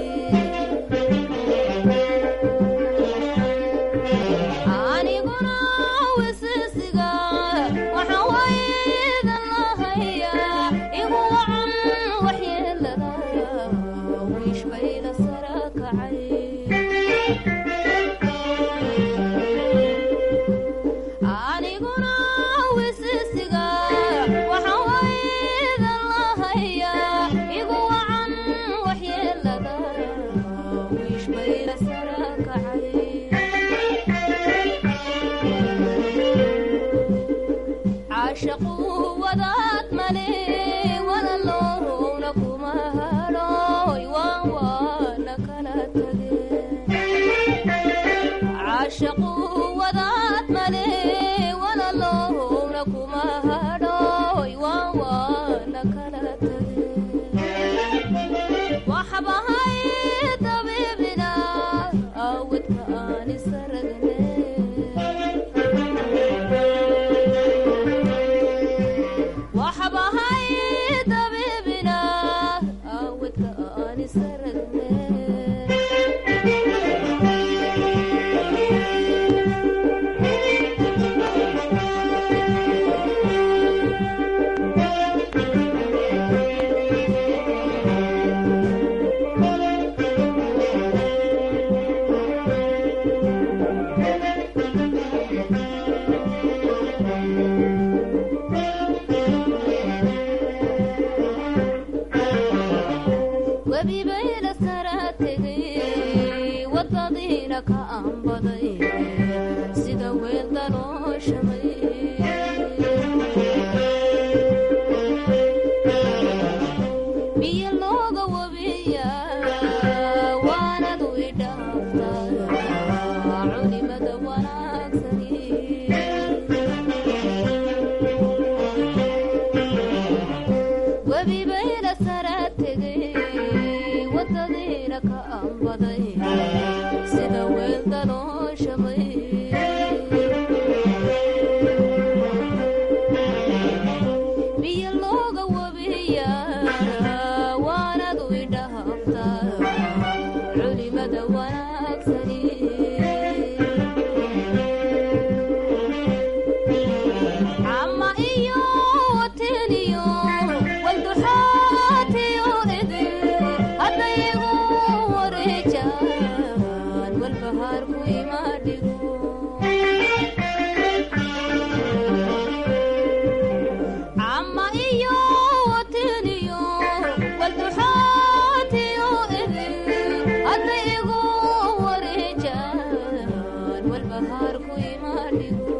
aniguna wisisiga waxaan waydan lahayaa igu wacan waxyeelada wiish bayda sara kacay sara kacay caashaqu wadaad male walaloowna kuma hadhooy waan waana kala tage caashaqu wadaad male walaloowna kuma hadhooy waan waana kala tage waxbahay dabiibina awdka aan isaragne waxbahay dabiibina awdka aan isaragne webibayla sara tegay wadadiina ka aanbaday sida weel dalooshamay biyo looga wabiya waanadu idhaaftaa culimada wanaagsani webibayla sara tegay wadadiina ka aanbaday sida weel dalooshamay biyo looga wabiya waanadu idhaaftaa culimada wanaagsani cama iyo wateniyo walduxaatiyo idin haddayigu wareejaan walbahaarku imaadhigo cama iyo wateniyo walduxaatiyo idin hadday igu wareejaan walbahaarku imaadhigo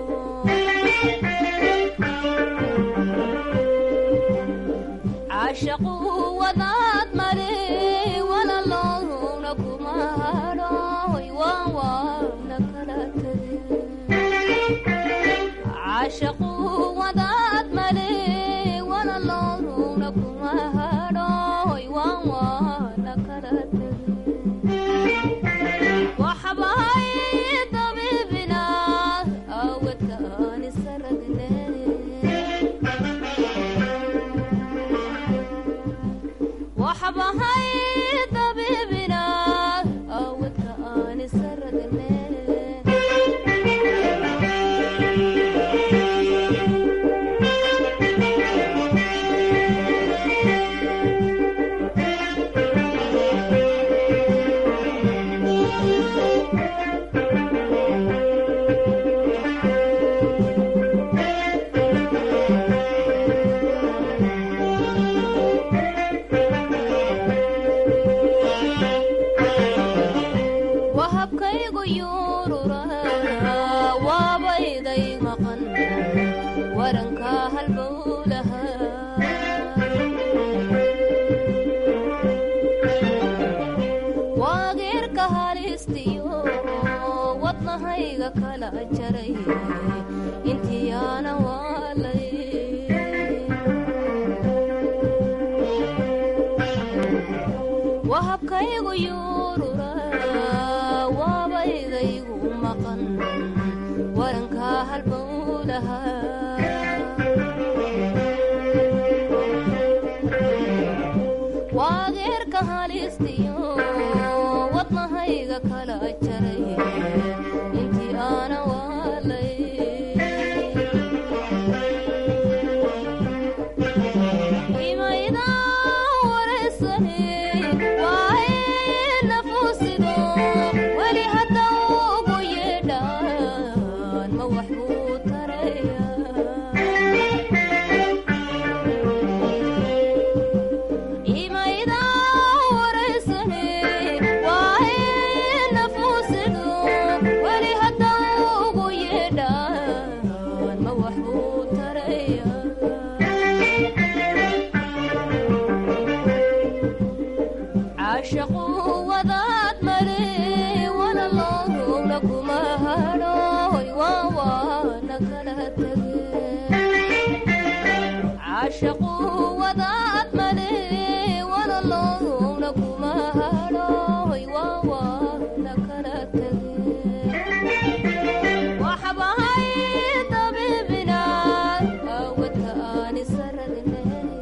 caashaqu wadaad male walaloowna kuma hadhooy waan waana kala tage caashaqu wadaad male walaloowna kuma hadhooy waan waana kala tage waxbahay dabiibina awdka aan isaragne waxbahay dabiibina awdka aan isaragne wahabkaygu yuurura waabayday maqan waranka halbowlaha waageerka halistiyo wadnahayga kala jaray intiyaana waalay wahabkaygu yuurura waabaydaygu maqan waranka halbowlaha waageerka halistiyo wadnahayga kala jaray intii aana waalay imayda wareysane waaye nafuusido weli hadda ugu yeedhaan ma wax buu taraya imayda wareysane waaye sidho weli hadda ugu yeedhaan ma wax uu taraya caashaqu wadaad male wana loogna kuma hadhoy waa waana kala tege caashaqu wadaad male wana loogna kuma hadhoy waa waana kala tege waxbahay dabibina awadka aan isararne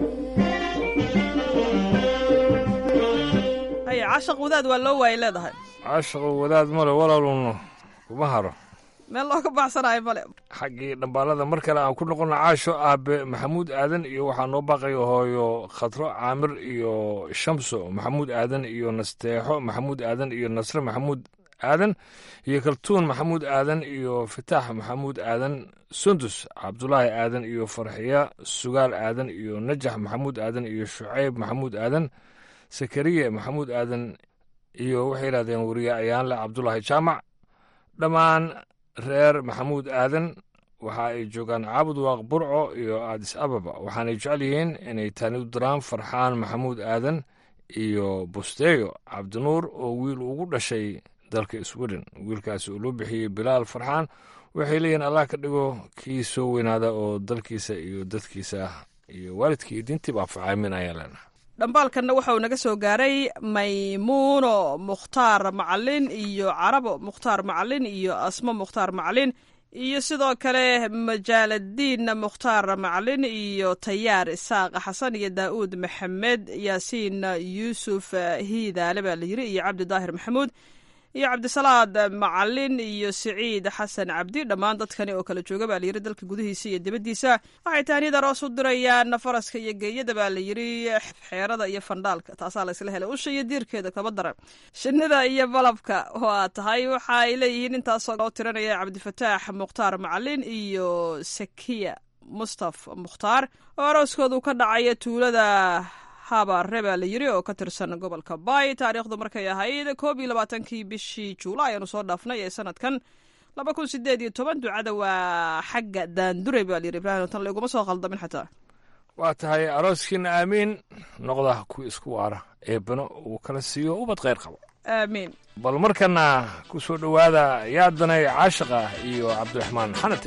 haya cashaq wadaad waa loo waayay leedahay caashaqo wadaad male walaalun kuma haro meel looga baxsanayo male xaggii dhambaalada mar kale aan ku noqono caasho aabe maxamuud aadan iyo waxaa noo baaqaya hooyo khatro caamir iyo shamso maxamuud aadan iyo nasteexo maxamuud aadan iyo nasre maxamuud aadan iyo kaltuun maxamuud aadan iyo fitaax maxamuud aadan sundus cabdulaahi aadan iyo farxiya sugaal aadan iyo najax maxamuud aadan iyo shucayb maxamuud aadan sakariye maxamuud aadan iyo waxay yidhahdeen weriye ayaanle cabdulaahi jaamac dhammaan reer maxamuud aadan waxa ay joogaan caabud waaq burco iyo aadis ababa waxaanay jecel yihiin inay taani u diraan farxaan maxamuud aadan iyo busteeyo cabdinuur oo wiil ugu dhashay dalka sweden wiilkaasi uu loo bixiyey bilaal farxaan waxay leeyihiin allah ka dhigo kii soo weynaada oo dalkiisa iyo dadkiisa iyo waalidkii iyo diintiiba anfacaamin ayaan leenahay dhambaalkanna waxa uu naga soo gaaray maymuuno mukhtaar macalin iyo carabo mukhtaar macalin iyo asmo mukhtaar macalin iyo sidoo kale majaaladiin mukhtaar macalin iyo tayaar isaaq xasan iyo daa'uud maxamed yaasiin yuusuf hiidaale baa la yiri iyo cabdi daahir maxamuud iyo cabdisalaad macalin iyo siciid xasan cabdi dhammaan dadkani oo kala jooga baa layiri dalka gudihiisa iyo dibaddiisa waxay taaniyada roos u dirayaan faraska iyo geeyada baa layiri xeerada iyo fandhaalka taasaa laysla helay usha iyo diirkeeda kaba daran shinnida iyo balabka waa tahay waxa ay leeyihiin intaasoo loo tiranaya cabdifataax mukhtaar macalin iyo sakiya mustaf mukhtaar oo arooskoodu ka dhacaya tuulada habaare baa la yiri oo ka tirsan gobolka bay taariikhdu markay ahayd koob iyo labaatankii bishii juulaay ayaanu soo dhaafnay ee sanadkan laba kun sideed iyo toban ducada waa xagga daandure baa layiri ibrahim tan layguma soo qaldamin xataa waa tahay arooskiina aamiin noqda kuwa isku waara eebbano uu kala siiyo ubad khayr qabo aamiin bal markana ku soo dhowaada yaadanay caashiqa iyo cabdiraxmaan xanate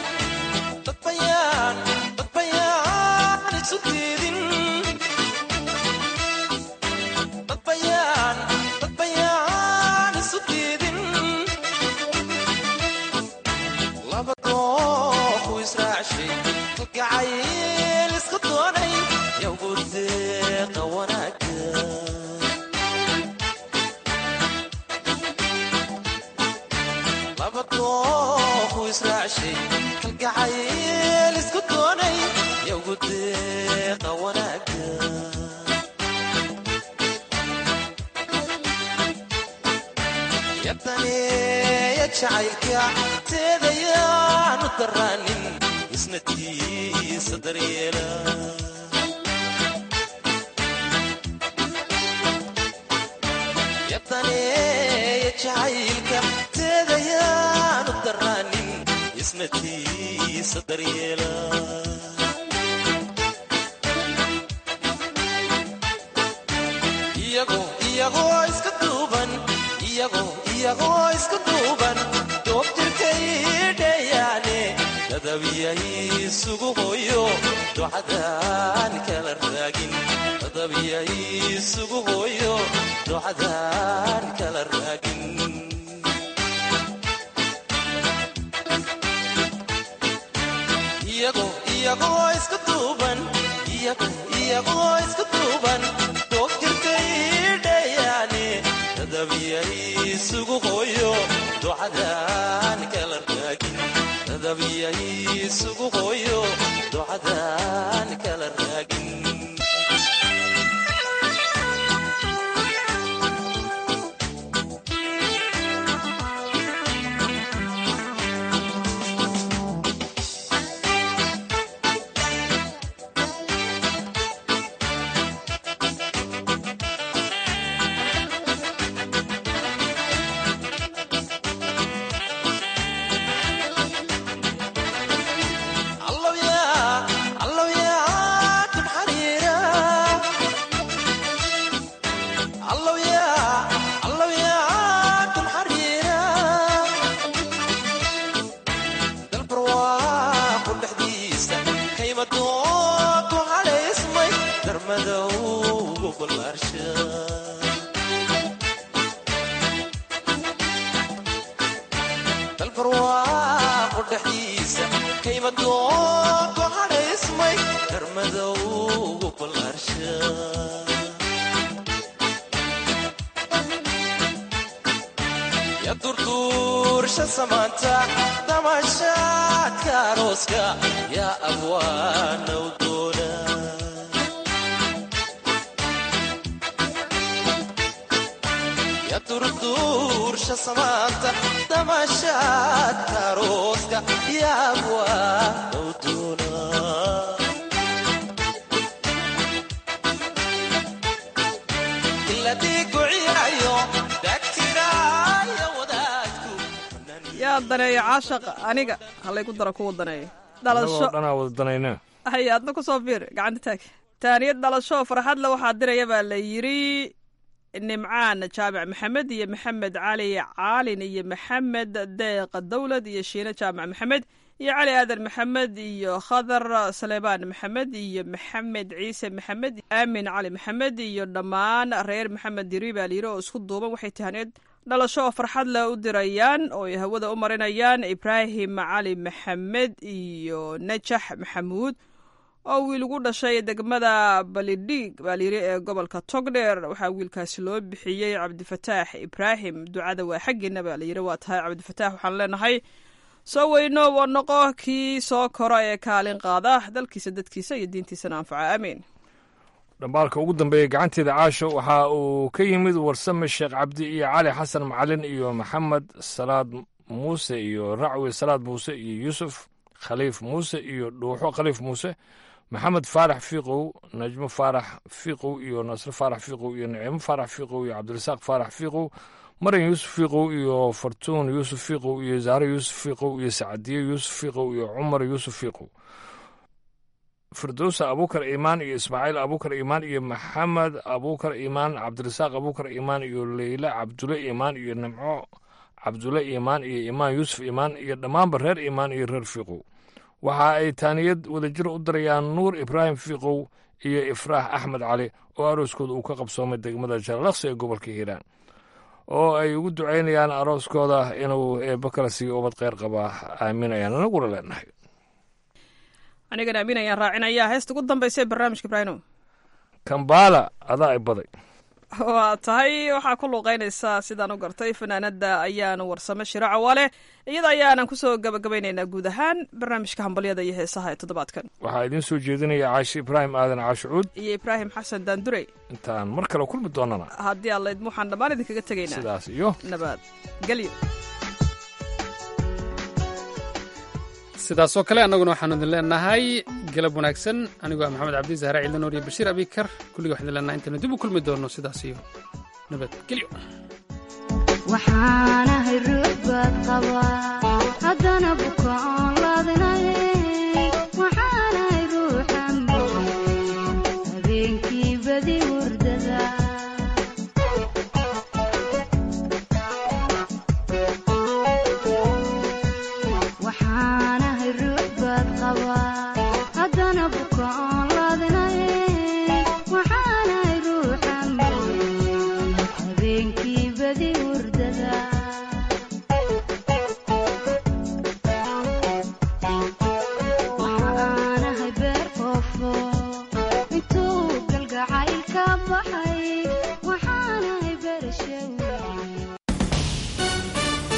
kalgacayl isku doonay yowgu deeqa wanaaga yadaneeya jacaylka teedayaanu daraanin isna tiisa daryeela yadaneeya jacaylka teedayaanu daraanin isnatiisa daryeela iyagoo iyagoo iska duuban iyagoo iyagoo iska duuban doobtirkay dheeyaane dadabiyay isugu hooyo docadaan kala raagin dadabiyay isugu hooyo docadaan kala raagin iyagoo iska duuban iyagoo iska duuban doogtirkay dheeyaane dadabiyay isugu hooyo docadaan kala raagin dadabiyay isugu hooyo docadaan kala raagin dalbarwaaqo dhexdiisa kayma doonto hadhaysmay darmadowgu ballaarsha ya durduursha samaanta damashaadka arooska yaa abwaanow doona ya durduursha samaanta damashaadka arooska yaa abwaanow doona iladii guciyayo dagtiraayo wadaadku yaa daneeya caashaq aniga halaygu dara kuwa daneeya annagoo dhalasho dhanaa wada danayna hay adna kusoo fiir gacanta taag taaniyad dhalasho farxadle waxaa diraya baa la yidri nimcaan jaamac maxamed iyo maxamed cali caalin iyo maxamed deeq dowlad iyo shiine jaamac maxamed iyo cali aadan maxamed iyo khadar saleebaan maxamed iyo maxamed ciise maxamed aamin cali maxamed iyo dhammaan reer maxamed diri baa layidhi oo isku duuban waxay tahaneed dhalasho oo farxad leh u dirayaan oo ay hawada u marinayaan ibraahim cali maxamed iyo najax maxamuud oo wiil ugu dhashay degmada balidhiig baa layidhi ee gobolka togdheer waxaa wiilkaasi loo bixiyey cabdifataax ibraahim ducada waa xaggeena baa layidhi waa tahay cabdifataax waxaan leenahay soo weyno oo noqo kii soo kora ee kaalin qaada dalkiisa dadkiisa iyo diintiisana anfaca aamiin dhambaalka ugu dambeeya gacanteeda caasho waxa uu ka yimid warsame sheekh cabdi iyo cali xasan macalin iyo maxamed salaad muuse iyo racwi salaad muuse iyo yuusuf khaliif muuse iyo dhuuxo khaliif muuse maxamed faarax fiiqow najmo faarax fiiqow iyo nasre faarax fiiqow iyo nicimo faarax fiiqow iyo cabdirasaaq faarax fiiqow maran yuusuf fiiqow iyo fartuun yuusuf fiiqow iyo zaare yuusuf fiiqow iyo sacadiye yuusuf fiiqow iyo cumar yuusuf fiiqow firdowsa abuukar iimaan iyo ismaaciil abuukar iimaan iyo maxamed abuukar iimaan cabdirasaaq abuukar iimaan iyo leyla cabdule iimaan iyo nimco cabdule iimaan iyo iimaan yuusuf iimaan iyo dhammaanba reer iimaan iyo reer fiiqow waxa ay taaniyad wadajir u dirayaan nuur ibraahim fiiqow iyo ifraax axmed cali oo arooskooda uu ka qabsoomay degmada jaalaqsi ee gobolka hiiraan oo ay ugu ducaynayaan arooskooda inuu eebba kala siiyo ubad kheyr qabaa aamin ayaan anaguna leenahay anigana amiin ayaan raacinayaa heesta ugu dambaysa ee barnaamijka ibraahimo kambaala adaa i baday waa tahay waxaa ku luuqeynaysaa sidaan u gartay fanaanada ayaanu warsamo shiraaco wale iyada ayaanan kusoo gabagabaynaynaa guud ahaan barnaamijka hambalyada iyo heesaha ee toddobaadkan waxaa idiin soo jeedinaya caashi ibraahim aadan caashucuud iyo ibraahim xasan daandurey intaan mar kale kulmi doonana haddii allayd waxaan dhammaan idinkaga tegaynaa sidaas iyo nabad gelyo sidaasoo kale annaguna waxaanu idin leenahay galab wanaagsan anigoo ah maxamed cabdi zahra ciidan noor iyo bashiir abikar kulliga waxaan idin leenahay intaynu dib u kulmi doonno sidaas iyo nabadgelyo waxaanahay ruux baad qabaa haddana bukaan